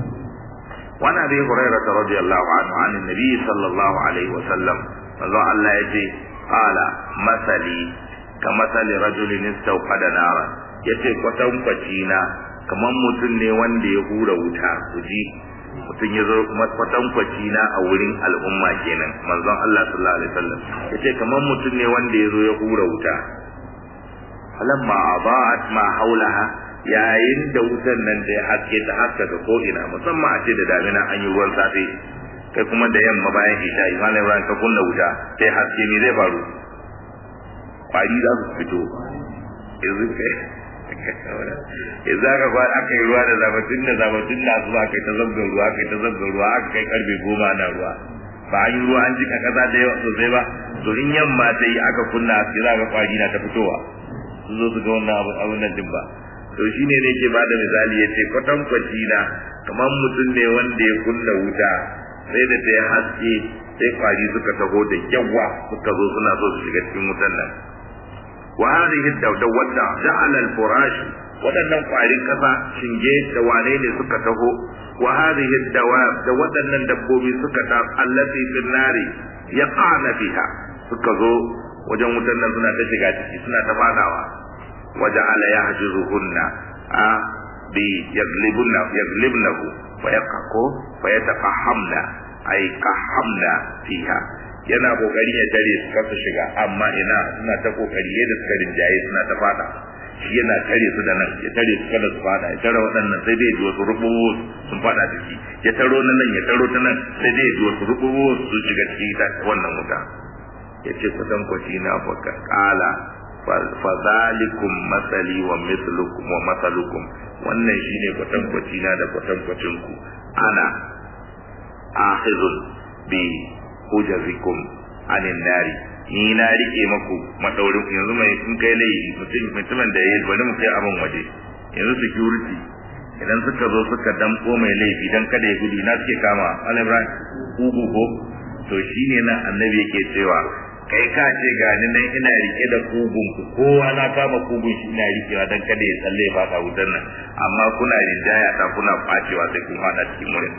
وعن ابي هريره رضي الله عنه عن النبي صلى الله عليه وسلم manzo Allah ya ce qala masali ka masali rajulin istawqada nara yace kwatankwaci na kaman mutum ne wanda ya hura wuta kuji mutum ya zo kwatankwaci na a wurin al'umma kenan manzon Allah sallallahu alaihi wasallam yace kaman mutum ne wanda ya zo ya hura wuta falamma adaat ma haulaha yayin da wutan nan da ya haske ta haskaka ko ina musamman a ce da damina an yi ruwan safe kai kuma da yamma bayan isha imam ibrahim ka kunna wuta sai haske ne zai faru kwari za su fito yanzu kai yanzu aka kwa aka yi ruwa da zabatun da zabatun da su aka yi ta zabgar ruwa aka yi ta zabgar ruwa aka kai karfe goma na ruwa ba an yi ruwa an jika kasa da yawa sosai ba to in yamma ta yi aka kunna haske za ka kwari na ta fitowa su zo su ga wannan abun nan din ba to shine ne ke bada misali ya ce kwatankwaci na kamar mutum ne wanda ya kunna wuta sai da ta yi haske sai kwari suka taho da yawa suka zo suna so su shiga cikin wutan nan wa hadhihi wadda ja'ala al-furash wadannan kwarin kasa shinge da wane ne suka taho wa hadhihi dawab da wadannan dabbobi suka ta allati fil nari yaqana fiha suka zo wajen wutan nan suna ta shiga ciki suna ta fadawa wa ja'ala yahjuzuhunna a bi yaglibunna yaglibnahu fa yaqako fa yataqahamna ay qahamna fiha yana kokari ya tare su kasa shiga amma ina suna ta kokari yadda suka rinjaye suna ta fada shi yana tare su da nan ya tare su kada su fada ya tare waɗannan sai dai ji wasu rububu sun fada ciki ya taro na nan ya taro ta nan sai dai ji wasu rububu su shiga ciki ta wannan wuta ya ce kusan kwaci na baka kala fa zalikum masali wa mislukum wa masalukum wannan shine kwatankwaci na da kwatankwacin ku ana akhizun bi hujazikum anin nari ni na rike maku madaurin yanzu mai in kai laifi mutum mutumin da yayi bari mu kai abin waje yanzu security idan suka zo suka damko mai laifi dan kada ya gudu na suke kama al-ibrahim ugu ko to shine nan annabi yake cewa kai ka ce ga ni nan ina rike da kugun ku kowa na kama kugun shi ina rikewa dan kada ya tsalle ba ka wutar nan amma kuna rinjaya ta kuna facewa sai kun fada cikin murin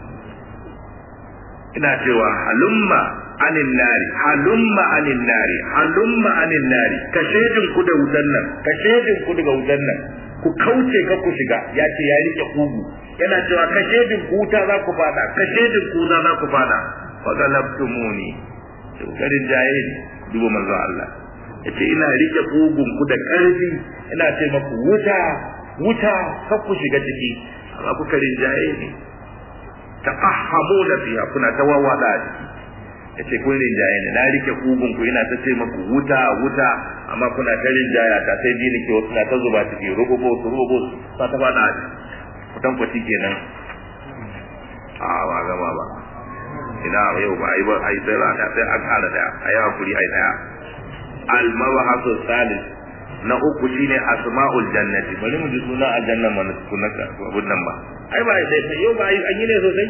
ina cewa halumma anin nari halumma anin nari halumma anin nari ka shedin ku da wutan nan ka shedin ku daga wutan nan ku kauce ka ku shiga ya ce ya rike kugu yana cewa ka shedin ku wuta za ku fada ka shedin ku za ku fada fa galabtumuni garin jaye duba manzo Allah yace ina rike kugun ku da karfi ina ce maku wuta wuta ka ku shiga ciki amma ku karin jaye ne taqahhamuna fiha kuna tawawada ciki yace kun rinjaye ne na rike kugun ku ina ta ce maku wuta wuta amma kuna ta rinjaya ta sai bi nake wasu na ta zuba ciki rububo su rububo ta ta fada a kutan kwaci kenan a ba gama ba ina yau ba ai ba ai sai rana sai an kara da ai hakuri ai daya al mabahasu salis na uku shine asma'ul jannati bari mu ji suna aljanna mana sunaka abun nan ba ai ba sai yau ba ai an yi ne sosai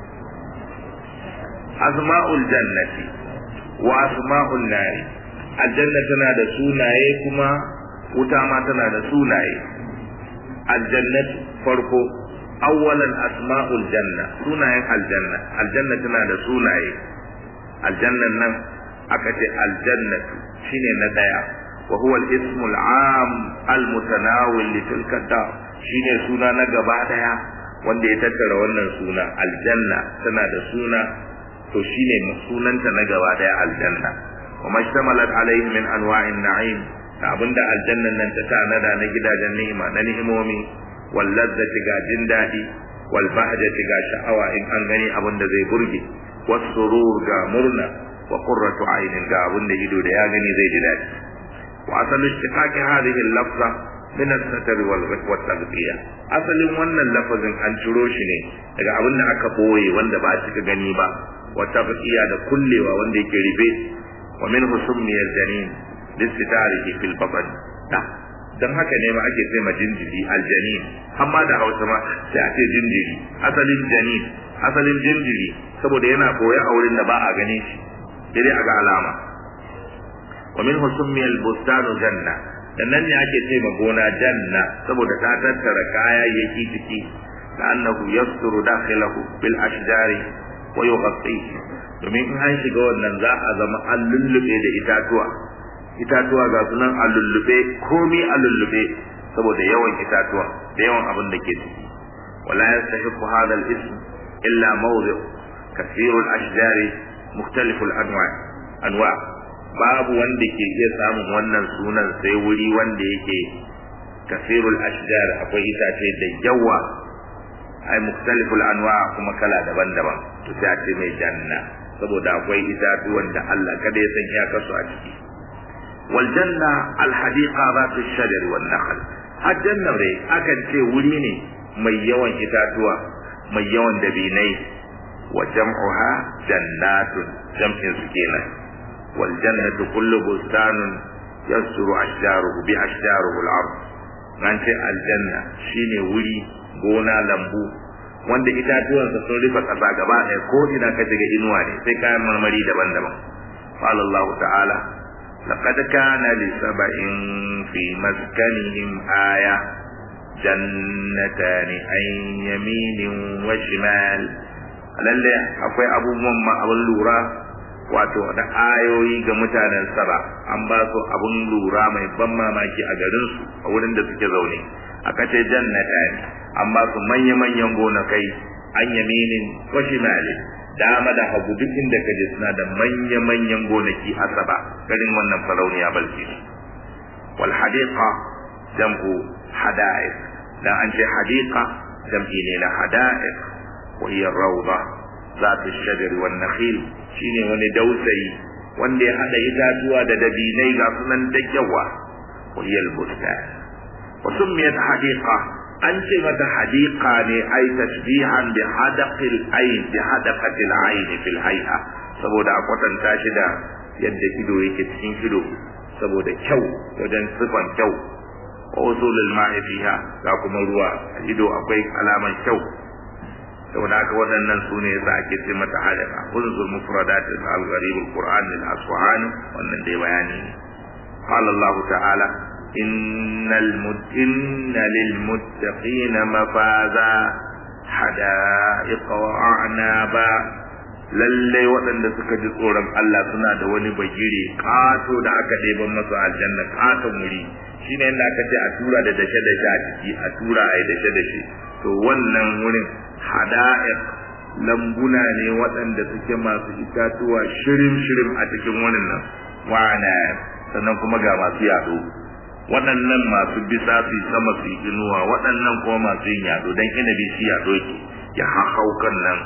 asma'ul jannati wa asma'ul nari aljanna tana da sunaye kuma wuta ma tana da sunaye aljannatu farko awwalan asma'ul janna sunayen aljanna aljanna tana da sunaye aljannan nan aka ce aljannatu shine na daya wa huwa al-ismu al-am al-mutanawil li tilka dar shine suna na gaba daya wanda ya tattara wannan suna aljanna tana da suna to shine sunanta na gaba daya aljanna wa mashtamalat alayhi min anwa'in na'im da abinda aljannan nan ta tanada na gidajen ni'ima na ni'imomi wal ladzati ga jin dadi wal bahjati ga sha'awa in an gani abin da zai burge was surur ga murna wa qurratu aynin ga abin da ido da ya gani zai ji dadi wa asalu istiqaqi hadhihi al-lafza min as-satr wal wal taghfiya asalin wannan lafazin an ciro shi ne daga abin da aka boye wanda ba a cika gani ba wa taghfiya da kullewa wanda yake ribe wa min husmiya janin listitarihi fil batn dan haka ne ma ake ce ma jinjiri aljanin amma da Hausa ma sai a ce jinjiri asalin janin asalin jinjiri saboda yana koya a wurin da ba a gane shi sai a ga alama wa min husmiya al-bustanu janna dan nan ne ake ce ma gona janna saboda ta tattara kayayyaki ciki da annahu yasturu dakhilahu bil ashjari wa yughatihi domin in an shiga wannan za a zama an lullube da itatuwa itatuwa ga sunan a lullube komi a lullube saboda yawan itatuwa da yawan abin da ke ciki wala yastahiqu hadha al-ism illa mawdi' kathiru al-ashjari mukhtalifu al-anwa' anwa' babu wanda ke iya samun wannan sunan sai wuri wanda yake kasirul ashjar akwai itace da yawa ai mukhtaliful anwa kuma kala daban-daban to sai a ce mai janna saboda akwai itatuwan da Allah kada ya san iyakarsu a ciki wal janna al hadiqa zatu shajar wan nakhl har janna dai akan ce wuri ne mai yawan itatuwa mai yawan dabinai wa jam'uha jannatun jam'in su kenan والجنة كل بستان يسر أشجاره بأشجاره الأرض nan ce aljanna shine wuri gona lambu wanda itatuwansa sun rufe ƙasa gaba ɗaya ko ina ka shiga inuwa ne sai kayan marmari daban-daban qala Allah ta'ala laqad kana li sab'in fi maskanihim aya jannatani an yaminin wa shimal lalle akwai abubuwan ma abin lura wato da ayoyi ga mutanen saba an ba su abun lura mai ban mamaki a garin su a wurin da suke zaune aka ce jannata ne an ba su manya-manyan gonakai an yaminin wa shimali dama da hagu duk inda ka je suna da manya-manyan gonaki a saba garin wannan farauniya balki wal hadiqa jam'u hada'iq dan an ce hadiqa jam'i ne na hada'iq wa hiya rawda zatu shajar wan nakhil shine wani dausayi wanda ya hada itatuwa da dabinai ga sunan da yawa wahiyal bustan wa summiyat hadiqa an ce mata hadiqa ne ai tasbihan bi hadaqil ayn bi hadaqatil ayn fil hay'a saboda a kwatanta shi da yadda ido yake cikin ido saboda kyau wajen sifan kyau wa usulul ma'i fiha ga kuma ruwa ido akwai alaman kyau saboda haka waɗannan su ne yasa ake ce mata hadaka unzur mufradat al-gharib al-qur'an al-asfahani wannan dai bayani ne qala Allah ta'ala innal mutinna lil muttaqina mafaza hada'iqa wa a'naba lalle waɗanda suka ji tsoron Allah suna da wani bagire kato da aka ɗeban masa aljanna katon wuri shine yadda aka ce a tura da dashe dashe a ciki a tura a yi dashe dashe to wannan wurin hada'iq lambuna ne waɗanda suke masu itatuwa shirim-shirim a cikin wannan nan wana sannan kuma ga masu yaɗo waɗannan masu bisa su sama su yi inuwa waɗannan kuma masu yin yaɗo don inabi shi yaɗo ke ya hahau kan nan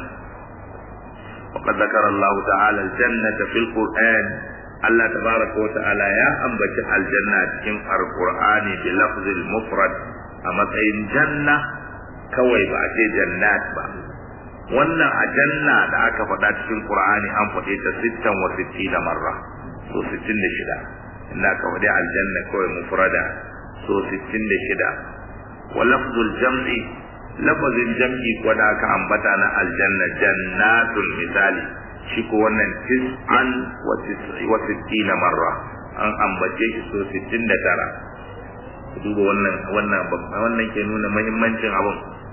وقد ذكر الله تعالى الجنة في القرآن الله تبارك وتعالى يا أنبت الجنة في القرآن بلفظ المفرد أما جنة kawai ba a ce jannat ba wannan a janna da aka faɗa cikin qur'ani an faɗe ta sittan wa sittina marra so sittin da shida inda aka faɗi aljanna kawai mufrada so sittin da shida wa lafzul jam'i lafazin jam'i ko da aka ambata na aljanna jannatul misali shi ko wannan tis'an wa sittina marra an ambace shi so sittin da tara duba wannan wannan wannan ke nuna muhimmancin abun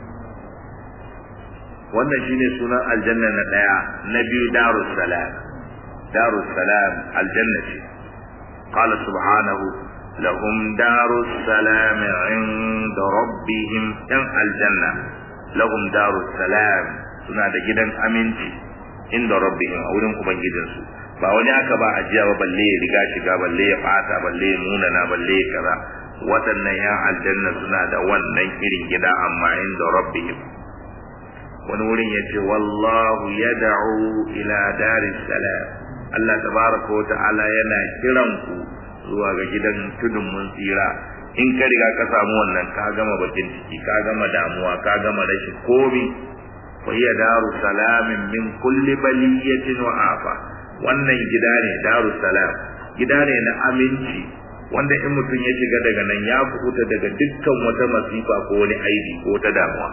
wannan shine sunan aljanna na daya na biyu darus salam darus salam aljanna ce qala subhanahu lahum darus salam inda rabbihim yan aljanna lahum darus salam suna da gidan aminci inda rabbihim a wurin ubangijinsu ba wani aka ba ajiya ba balle ya riga shiga balle ya fata balle ya munana balle ya kaza waɗannan yan aljanna suna da wannan irin gida amma inda rabbihim wani wurin ya ce wallahu yad'u ila daris salam Allah tabaraka wa ta'ala yana kiran ku zuwa ga gidan tudun mun tsira in ka riga ka samu wannan ka gama bakin ciki ka gama damuwa ka gama rashin komi wa hiya daru salamin min kulli baliyatin wa afa wannan gida ne daru salam gida ne na aminci wanda in mutum ya shiga daga nan ya kubuta daga dukkan wata masifa ko wani aibi ko wata damuwa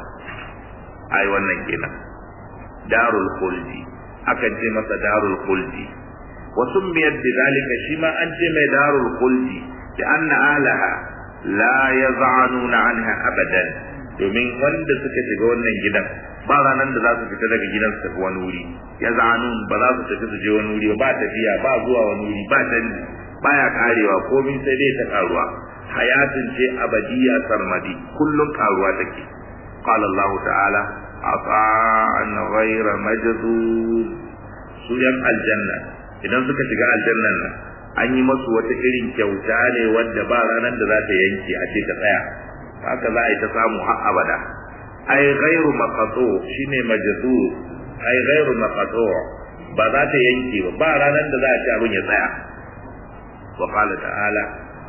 ai wannan kenan darul khuldi akan ce masa darul khuldi wa summiyat bidhalika shi ma an ce mai darul khuldi da anna alaha la yaz'anuna anha abadan domin wanda suka shiga wannan gidan ba ranar da za su fita daga gidan su tafi wani wuri yaz'anun ba za su tafi su je wani wuri ba tafiya ba zuwa wani wuri ba canji baya karewa komai sai dai ta karuwa hayatin ce abadiya sarmadi kullum karuwa take qala Allah ta'ala ata'an ghayra majdud su yan aljanna idan suka shiga aljannan nan an yi masu wata irin kyauta ne wadda ba ranar da za ta yanke a ce ta tsaya haka za a yi ta samu har abada ai ghairu maqatu shine majdu ai ghairu maqatu ba za ta yanke ba ba ranar da za a ci abin ya tsaya wa qala ta'ala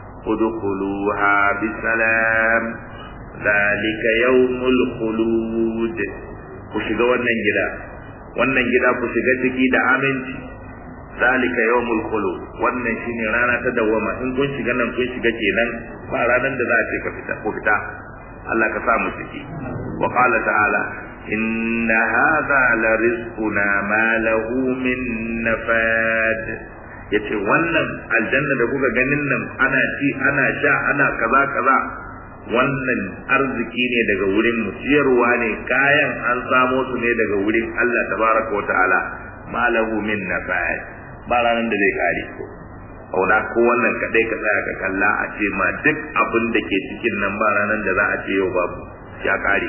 udkhuluha bisalam zalika yawmul khulud ku shiga wannan gida wannan gida ku shiga ciki da aminci zalika yawmul khulud wannan shine rana ta dawama in kun shiga nan kun shiga kenan ba ranar da za a ce ka fita ku fita Allah ka sa mu ciki wa qala ta'ala inna hadha la rizquna ma lahu min nafad yace wannan aljanna da kuka ganin nan ana ci ana sha ana kaza kaza wannan arziki ne daga wurin mu ciyarwa ne kayan an samo su ne daga wurin Allah tabaraka wa ta'ala ma lahu min nafad ba ranar da zai kare ko auna ko wannan kadai ka tsaya ka kalla a ce ma duk abin da ke cikin nan ba ranar da za a ce yau babu ya kare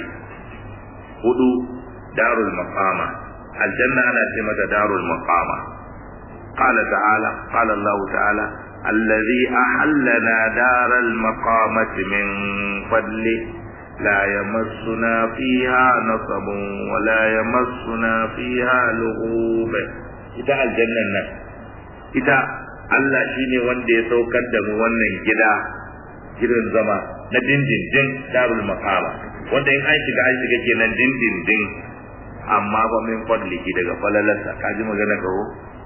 hudu darul maqama aljanna ana ce mata darul maqama qala ta'ala qala Allah ta'ala الذي أحلنا دار المقامة من فضله لا يمسنا فيها نصب ولا يمسنا فيها لغوب ita aljannan nan ita Allah shine wanda ya saukar da mu wannan gida gidan zama na dindindin darul maqama wanda in an shiga an shiga kenan dindindin amma ba min fadliki daga falalarsa kaji magana kawo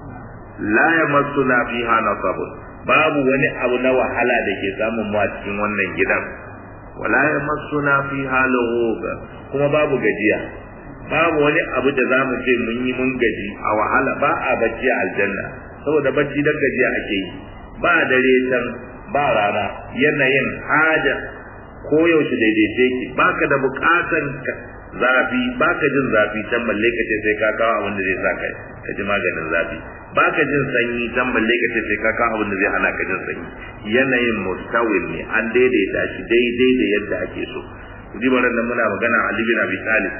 la yamassuna fiha nasabun babu wani abu na wahala da ke samun mu a cikin wannan gidan wala yamassuna fiha lughub kuma babu gajiya babu wani abu da zamu ce mun yi mun gaji a wahala ba a bacci a aljanna saboda bacci dan gajiya ake yi ba dare can ba rana yanayin haja ko yaushe daidaice ki baka da bukatan zafi baka jin zafi can balle ka ce sai ka kawo abin da zai sa kai ka ji maganin zafi baka jin sanyi can balle ka ce sai ka kawo abin da zai hana ka jin sanyi yanayin mustawil ne an daidaita shi daidai da yadda ake so jibaran nan muna magana Ali bin Abi Talib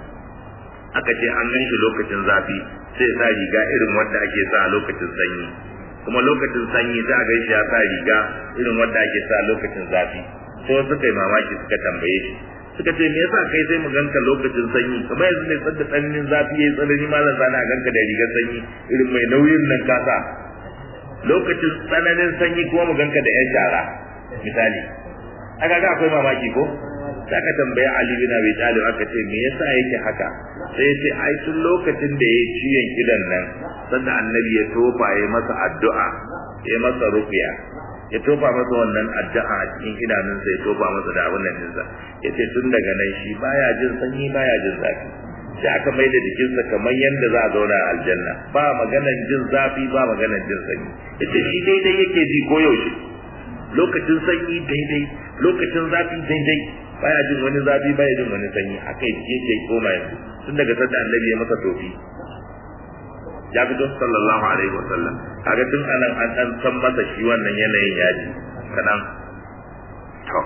aka ce an gan shi lokacin zafi sai sa riga irin wanda ake sa a lokacin sanyi kuma lokacin sanyi za a gan shi ya sa riga irin wanda ake sa lokacin zafi sai suka yi mamaki suka tambaye shi suka ce me yasa kai sai mu ganka lokacin sanyi kamar yanzu ne tsada tsananin zafi yayi tsanani malam zana ganka da rigar sanyi irin mai nauyin nan kasa lokacin tsananin sanyi kuma mu ganka da yan shara misali aka ga akwai mamaki ko sai aka tambaya Ali bin Abi Talib aka ce me yasa yake haka sai ya ce ai tun lokacin da ya ciyon idan nan sanda annabi ya tofa ya masa addu'a ya masa ruqya ya tofa masa wannan addu'a a cikin idanunsa ya tofa masa da abin nan dinsa ya ce tun daga nan shi baya jin sanyi baya jin zafi sai aka mai da jikinsa kamar yadda za a zauna a aljanna ba maganan jin zafi ba maganan jin sanyi ya ce shi daidai yake ji koyaushe lokacin sanyi daidai lokacin zafi daidai baya jin wani zafi baya jin wani sanyi haka yake koma yanzu tun daga sanda annabi ya masa tofi ya fito sallallahu alaihi wasallam kaga tun anan an dan san masa shi wannan yanayin yaji kadan to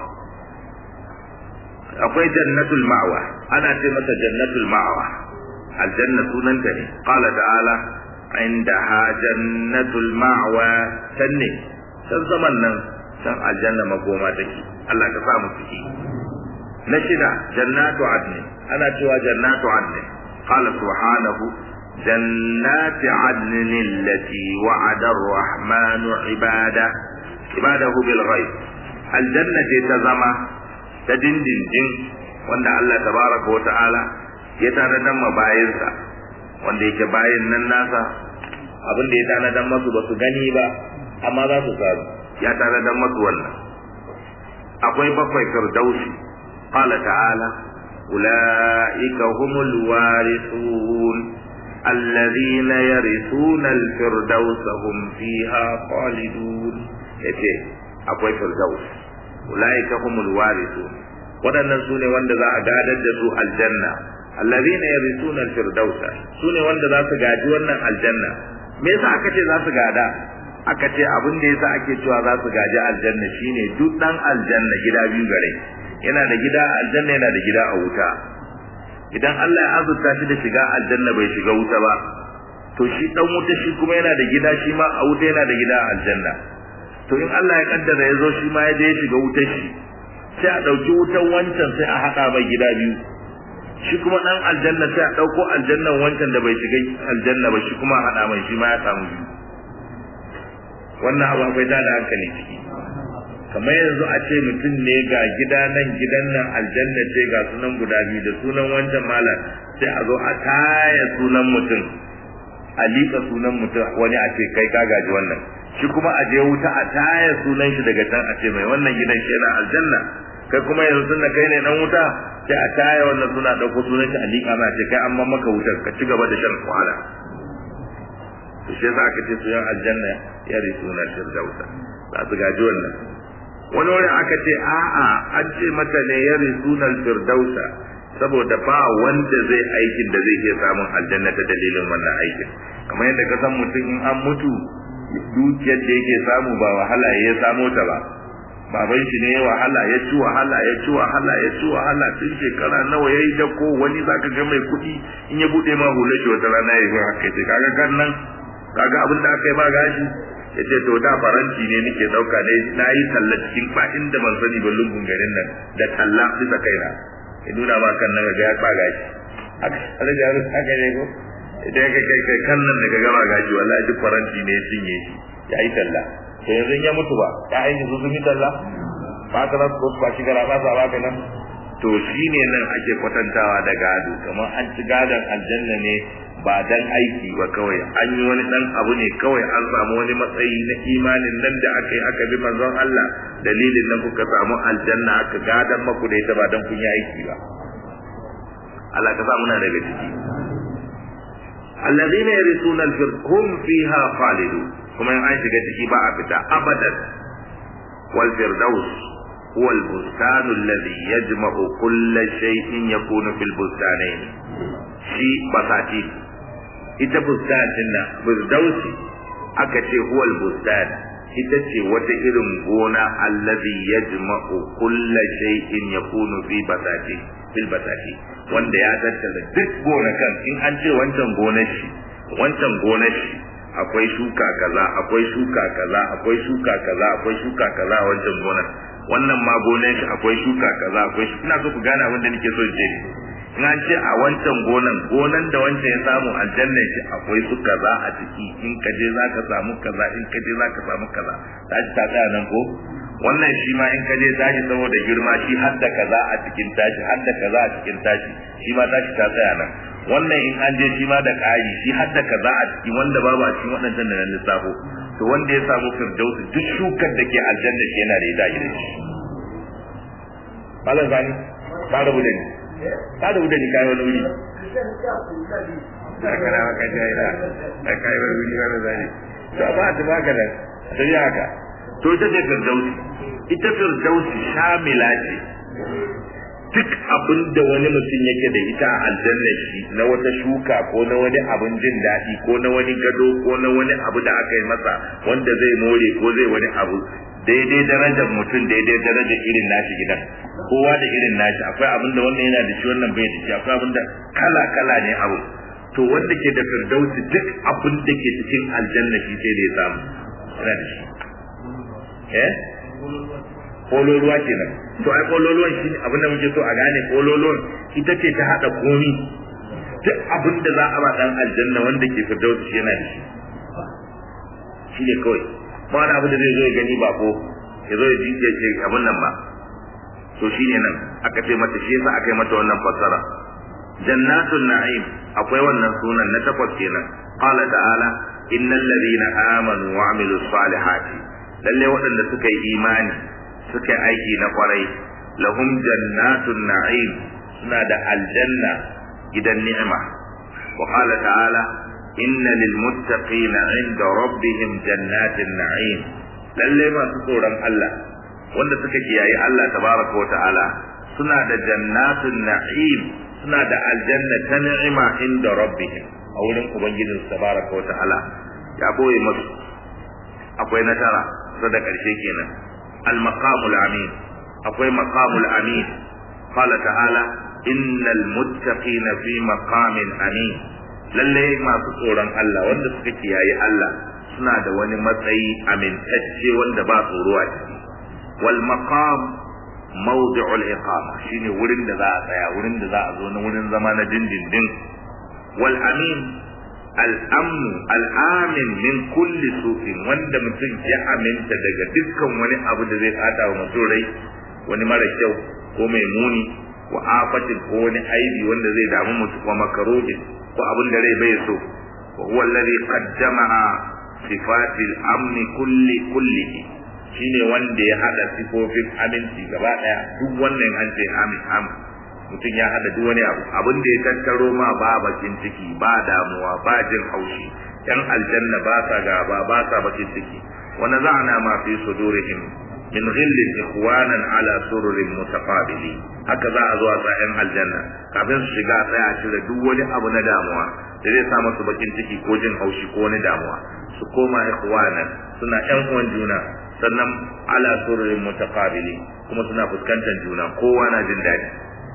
akwai jannatul ma'wa ana ce masa jannatul ma'wa aljanna sunanta ne qala ta'ala indaha jannatul ma'wa sanne san zaman nan san aljanna makoma take Allah ka sa mu ciki na shida jannatu adni ana cewa jannatu adni qala subhanahu جنات عدن التي وعد الرحمن عباده عباده بالغيب aljanna ce ta zama ta dindindin wanda Allah tabaraka wa ta'ala ya tanadar ma bayinsa wanda yake bayin nan nasa abin da ya tanadar masu ba su gani ba amma za su samu ya tanadar masu wannan akwai bakwai firdausi qala ta'ala ulaika humul warithun الذين يرثون الفردوس هم فيها خالدون yace akwai firdaus ulaika humul warithun wadannan sune wanda za a gadar da su aljanna allazina yarithuna alfirdausa sune wanda za su gaji wannan aljanna me yasa aka ce za su gada aka ce abin da yasa ake cewa za su gaji aljanna shine duk dan aljanna gida biyu gare yana da gida a aljanna yana da gida a wuta idan Allah ya azurta shi da shiga aljanna bai shiga wuta ba to shi dan wuta shi kuma yana da gida shi ma a wuta yana da gida a aljanna to in Allah ya kaddara ya zo shi ma ya je ya shiga wuta shi sai a dauki wutan wancan sai a hada mai gida biyu shi kuma dan aljanna sai a dauko aljannan wancan da bai shiga aljanna ba shi kuma a hada mai shi ma ya samu biyu wannan abu akwai da hankali ciki kamar yanzu a ce mutum ne ga gida nan gidan nan aljanna ce ga sunan guda biyu da sunan wancan malam sai a zo a taya sunan mutum a liƙa sunan mutum wani a ce kai ka gaji wannan shi kuma a je wuta a taya sunan shi daga can a ce mai wannan gidan shi yana aljanna kai kuma yanzu tun da kai ne dan wuta sai a taya wannan suna ɗauko sunan shi a liƙa ma ce kai an man maka wutar ka ci gaba da shan wahala to shi yasa aka ce su yan aljanna ya risuna firdausa za su gaji wannan wani wani aka ce a'a an ce mata ne ya risunan firdausa saboda ba wanda zai aikin da zai iya samun aljanna ta dalilin wannan aikin kamar yadda ka san mutum in an mutu dukiyar da yake samu ba wahala ya samo ta ba baban shi ne ya wahala ya ci wahala ya ci wahala ya ci wahala tun shekara nawa ya yi dako wani zaka ga mai kuɗi in ya buɗe ma hula shi wata rana ya yi haka ce kaga kan nan kaga abin da aka yi ba gashi ya ce to da faranti ne nake dauka ne na yi talla cikin ba inda ban sani ba lungun garin nan da talla bisa kaina ya nuna ma kan nan ga ya ba gashi haka da yaro haka ne ko idan ka kai kai kan nan daga gaba gashi wallahi duk faranti ne cinye shi ya yi talla to yanzu ya mutu ba ya aiki su sun yi talla ba ka nasu ko ba shi gara ba sa ba ka nan to shine nan ake kwatantawa da gado kamar an ci gadon aljanna ne ba dan aiki ba kawai an yi wani dan abu ne kawai an samu wani matsayi na imanin nan da aka yi aka bi manzon Allah dalilin nan kuka samu aljanna aka gadan maku da ita ba dan kun yi aiki ba Allah ka samu na daga ciki alladhina yarisuna al-firhum fiha khalidun kuma in an shiga ciki ba a fita abadan wal firdaus huwa al-bustan alladhi yajma'u kull shay'in yakunu fil bustanayn shi basati ita bustanin nan firdausi aka ce huwal bustan ita ce wata irin gona allazi yajma'u kulla shay'in yakunu fi basati fil basati wanda ya tattala duk gonakan in an ce wancan gonar shi wancan gonar shi akwai shuka kaza akwai shuka kaza akwai shuka kaza akwai shuka kaza a wancan gonar wannan ma gonar shi akwai shuka kaza akwai ina so ku gane abin da nake so je in an ce a wancan gonan gonan da wancan ya samu aljanna shi akwai su kaza a ciki in ka je za ka samu kaza in ka je za ka samu kaza ta ci ta tsaya nan ko wannan shi ma in ka je tashi saboda girma shi har da kaza a cikin tashi har da kaza a cikin tashi shi ma tashi ta tsaya nan wannan in an je shi ma da ƙari shi har da kaza a ciki wanda babu a cikin waɗancan da nan lissafo to wanda ya samu firdausi duk shukar da ke aljanna shi yana da ita a gidan shi malam zani ka rabu da ni ka da wudani kai wani wuri kana maka jaira da kai wani wuri wani zani to ba ta baka da sai haka to ita ce firdausi ita firdausi shamila ce duk abin da wani mutum yake da ita a aljanna shi na wata shuka ko na wani abin jin daɗi ko na wani gado ko na wani abu da aka yi masa wanda zai more ko zai wani abu daidai darajar mutum daidai darajar irin nashi gidan kowa da irin nashi akwai abin da wannan yana da shi wannan bai da shi akwai abin da kala kala ne abu to wanda ke da firdausi duk abin da ke cikin aljanna shi sai da ya samu yana da shi eh kololuwa kenan to ai kololuwan shi abin da muke so a gane kololuwan ita ce ta hada komi duk abin da za a ba dan aljanna wanda ke firdausi shi yana da shi shi ne kawai ba wani abu da zai zo ya gani ba ko ya zo ya ji ya ce abin nan ba to shine nan aka ce mata shi yasa aka yi mata wannan fassara jannatul na'im akwai wannan sunan na takwas kenan qala ta'ala innal ladina amanu wa amilus salihati lalle waɗanda suka yi imani suka yi aiki na kwarai lahum jannatun na'im suna da aljanna gidan ni'ima wa qala ta'ala inna lil muttaqina 'inda rabbihim jannatin na'im lalle masu tsoron Allah wanda suka kiyaye Allah tabaraka wa ta'ala suna da jannatun na'im suna da aljanna ta ni'ima inda rabbihim a wurin ubangijin tabaraka wa ta'ala ya boye musu akwai na tara sai da karshe kenan al maqamul amin akwai maqamul amin qala ta'ala innal muttaqina fi maqamin amin lalle masu tsoron Allah wanda suka kiyaye Allah suna da wani matsayi amintacce wanda ba tsoro a ciki wal maqam mawdi'ul iqama shine wurin da za a tsaya wurin da za a zo na wurin zama na dindindin wal amin al amn al amin min kulli su'in wanda mutum ya aminta daga dukkan wani abu da zai fata wa mutum rai wani mara kyau ko mai muni wa afatin ko wani aibi wanda zai damu mutum wa makarobin ko abin da rai bai so wa huwa alladhi qaddama sifatil amni kulli kullihi shine wanda ya hada sifofin aminci gaba daya duk wannan an ce amin amin mutum ya hada duk wani abu abin da ya tattaro ma ba bakin ciki ba damuwa ba jin haushi yan aljanna ba sa gaba ba sa bakin ciki wa naza'na ma fi sudurihim min ghillin ikhwanan ala sururin mutaqabili haka za a zo a sa yan aljanna kafin su shiga sai a cire duk wani abu na damuwa da zai sa masu bakin ciki ko jin haushi ko wani damuwa su koma ikhwanan suna yan uwan juna sannan ala sururin mutaqabili kuma suna fuskantar juna kowa na jin daɗi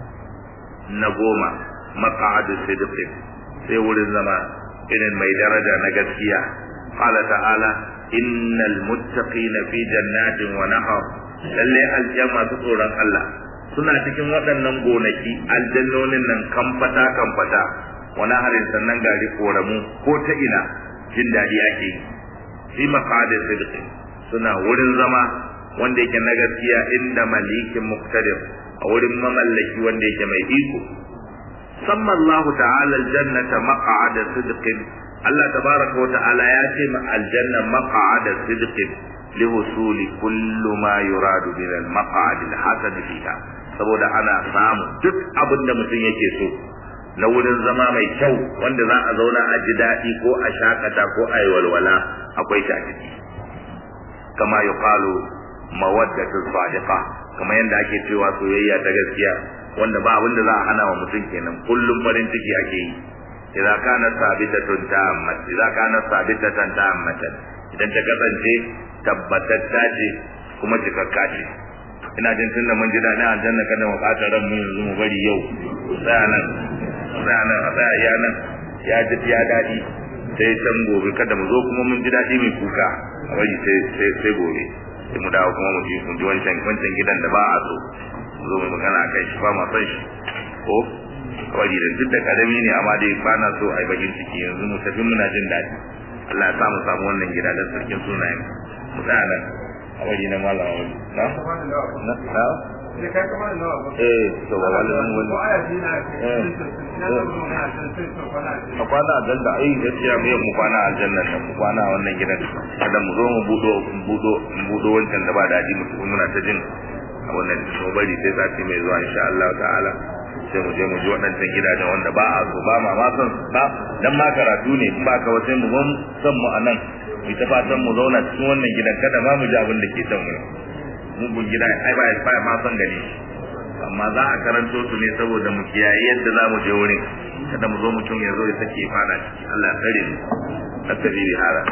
na goma maq'adu sidqin sai wurin zama irin mai daraja na gaskiya qala ta'ala innal muttaqina fi jannatin wa nahar lalle aljanna su tsoron Allah suna cikin waɗannan gonaki aljannonin nan kamfata kamfata wa naharin sannan gari koramu ko ta ina jin daɗi ake yi fi maq'adu sidqin suna wurin zama wanda yake na gaskiya inda malikin muqtadir a wurin mamallaki wanda yake mai iko samma Allah ta'ala aljannata maq'ada sidqin Allah tabaraka wa ta'ala ya ce ma aljanna maq'ada sidqin li husuli kullu ma yuradu min al maq'ad al hasan fiha saboda ana samu duk abin da mutum yake so na wurin zama mai kyau wanda za a zauna a ji daɗi ko a shakata ko a yi walwala akwai shi a ciki kama yuqalu mawaddatu sadiqa kamar yadda ake cewa soyayya ta gaskiya wanda ba abin da za a hana wa mutum kenan kullum farin ciki ake yi idza kana sabitatun ta'ammat idza kana sabitatan ta'ammatan idan ta kasance tabbatatta ce kuma cikakka ce ina jin tun da mun ji daɗin aljanna kada mu ɓata ran mu yanzu mu bari yau tsaya nan tsaya nan a tsaya iya nan ya ji ya daɗi sai can gobe kada mu zo kuma mun ji daɗi mai kuka a bari sai sai sai gobe sai mu dawo kuma mu ji mu ji wancan wancan gidan da ba a so mu zo mu magana a kai shi ba ma son shi ko kawai da duk da karami ne amma dai ba na so a yi bakin ciki yanzu mu tafi muna jin daɗi Allah ya sa mu samu wannan gida da sarkin sunayen mu tsaya nan a wani na malam wani na na na eh to ba wani wani a kwana aljanna ai gaskiya mu mu kwana aljanna da mu kwana a wannan gidan kada mu zo mu budo budo budo wancan da ba daɗi mu muna ta jin a wannan so bari sai sati mai zuwa insha Allah ta'ala sai mu je mu ji waɗancan gidajen wanda ba a so ba ma ma son ba dan ma karatu ne in ba ka wace mu gon san mu anan mu ta fatan mu zauna cikin wannan gidan kada ma mu ji abin da ke can mu mugun gida ai ba ba ma son gani amma za a karanto su ne saboda mu kiyaye yadda za mu je wurin kada mu zo mutum ya zo ya sake fada ciki Allah ya tsare mu asabi hada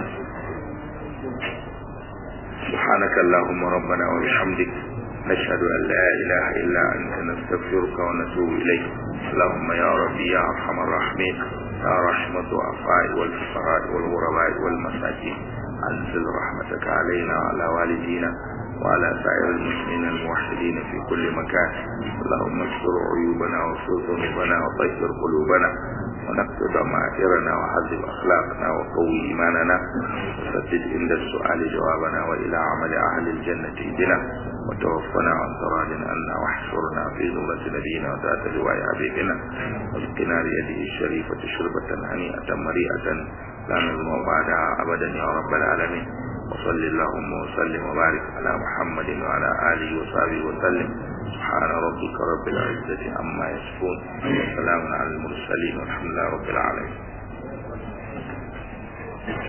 سبحانك اللهم ربنا وبحمدك نشهد أن لا إله إلا أنت نستغفرك ونتوب إليك اللهم يا ربي يا أرحم الراحمين يا رحمة الضعفاء والفقراء والغرباء والمساكين أنزل رحمتك علينا وعلى والدينا وعلى سائر المسلمين الموحدين في كل مكان اللهم استر عيوبنا واغفر ذنوبنا وطهر قلوبنا ونقض ضمائرنا وحذب أخلاقنا وقوي إيماننا وسدد عند السؤال جوابنا وإلى عمل أهل الجنة اهدنا وتوفنا عن طراد عنا واحشرنا في ذمة نبينا وذات لواء حبيبنا واسقنا بيده الشريفة شربة هنيئة مريئة لا نظلم بعدها أبدا يا رب العالمين وصل اللهم وسلم وبارك على محمد وعلى آله وصحبه وسلم سبحان ربك رب العزة عما يصفون وسلام على المرسلين والحمد لله رب العالمين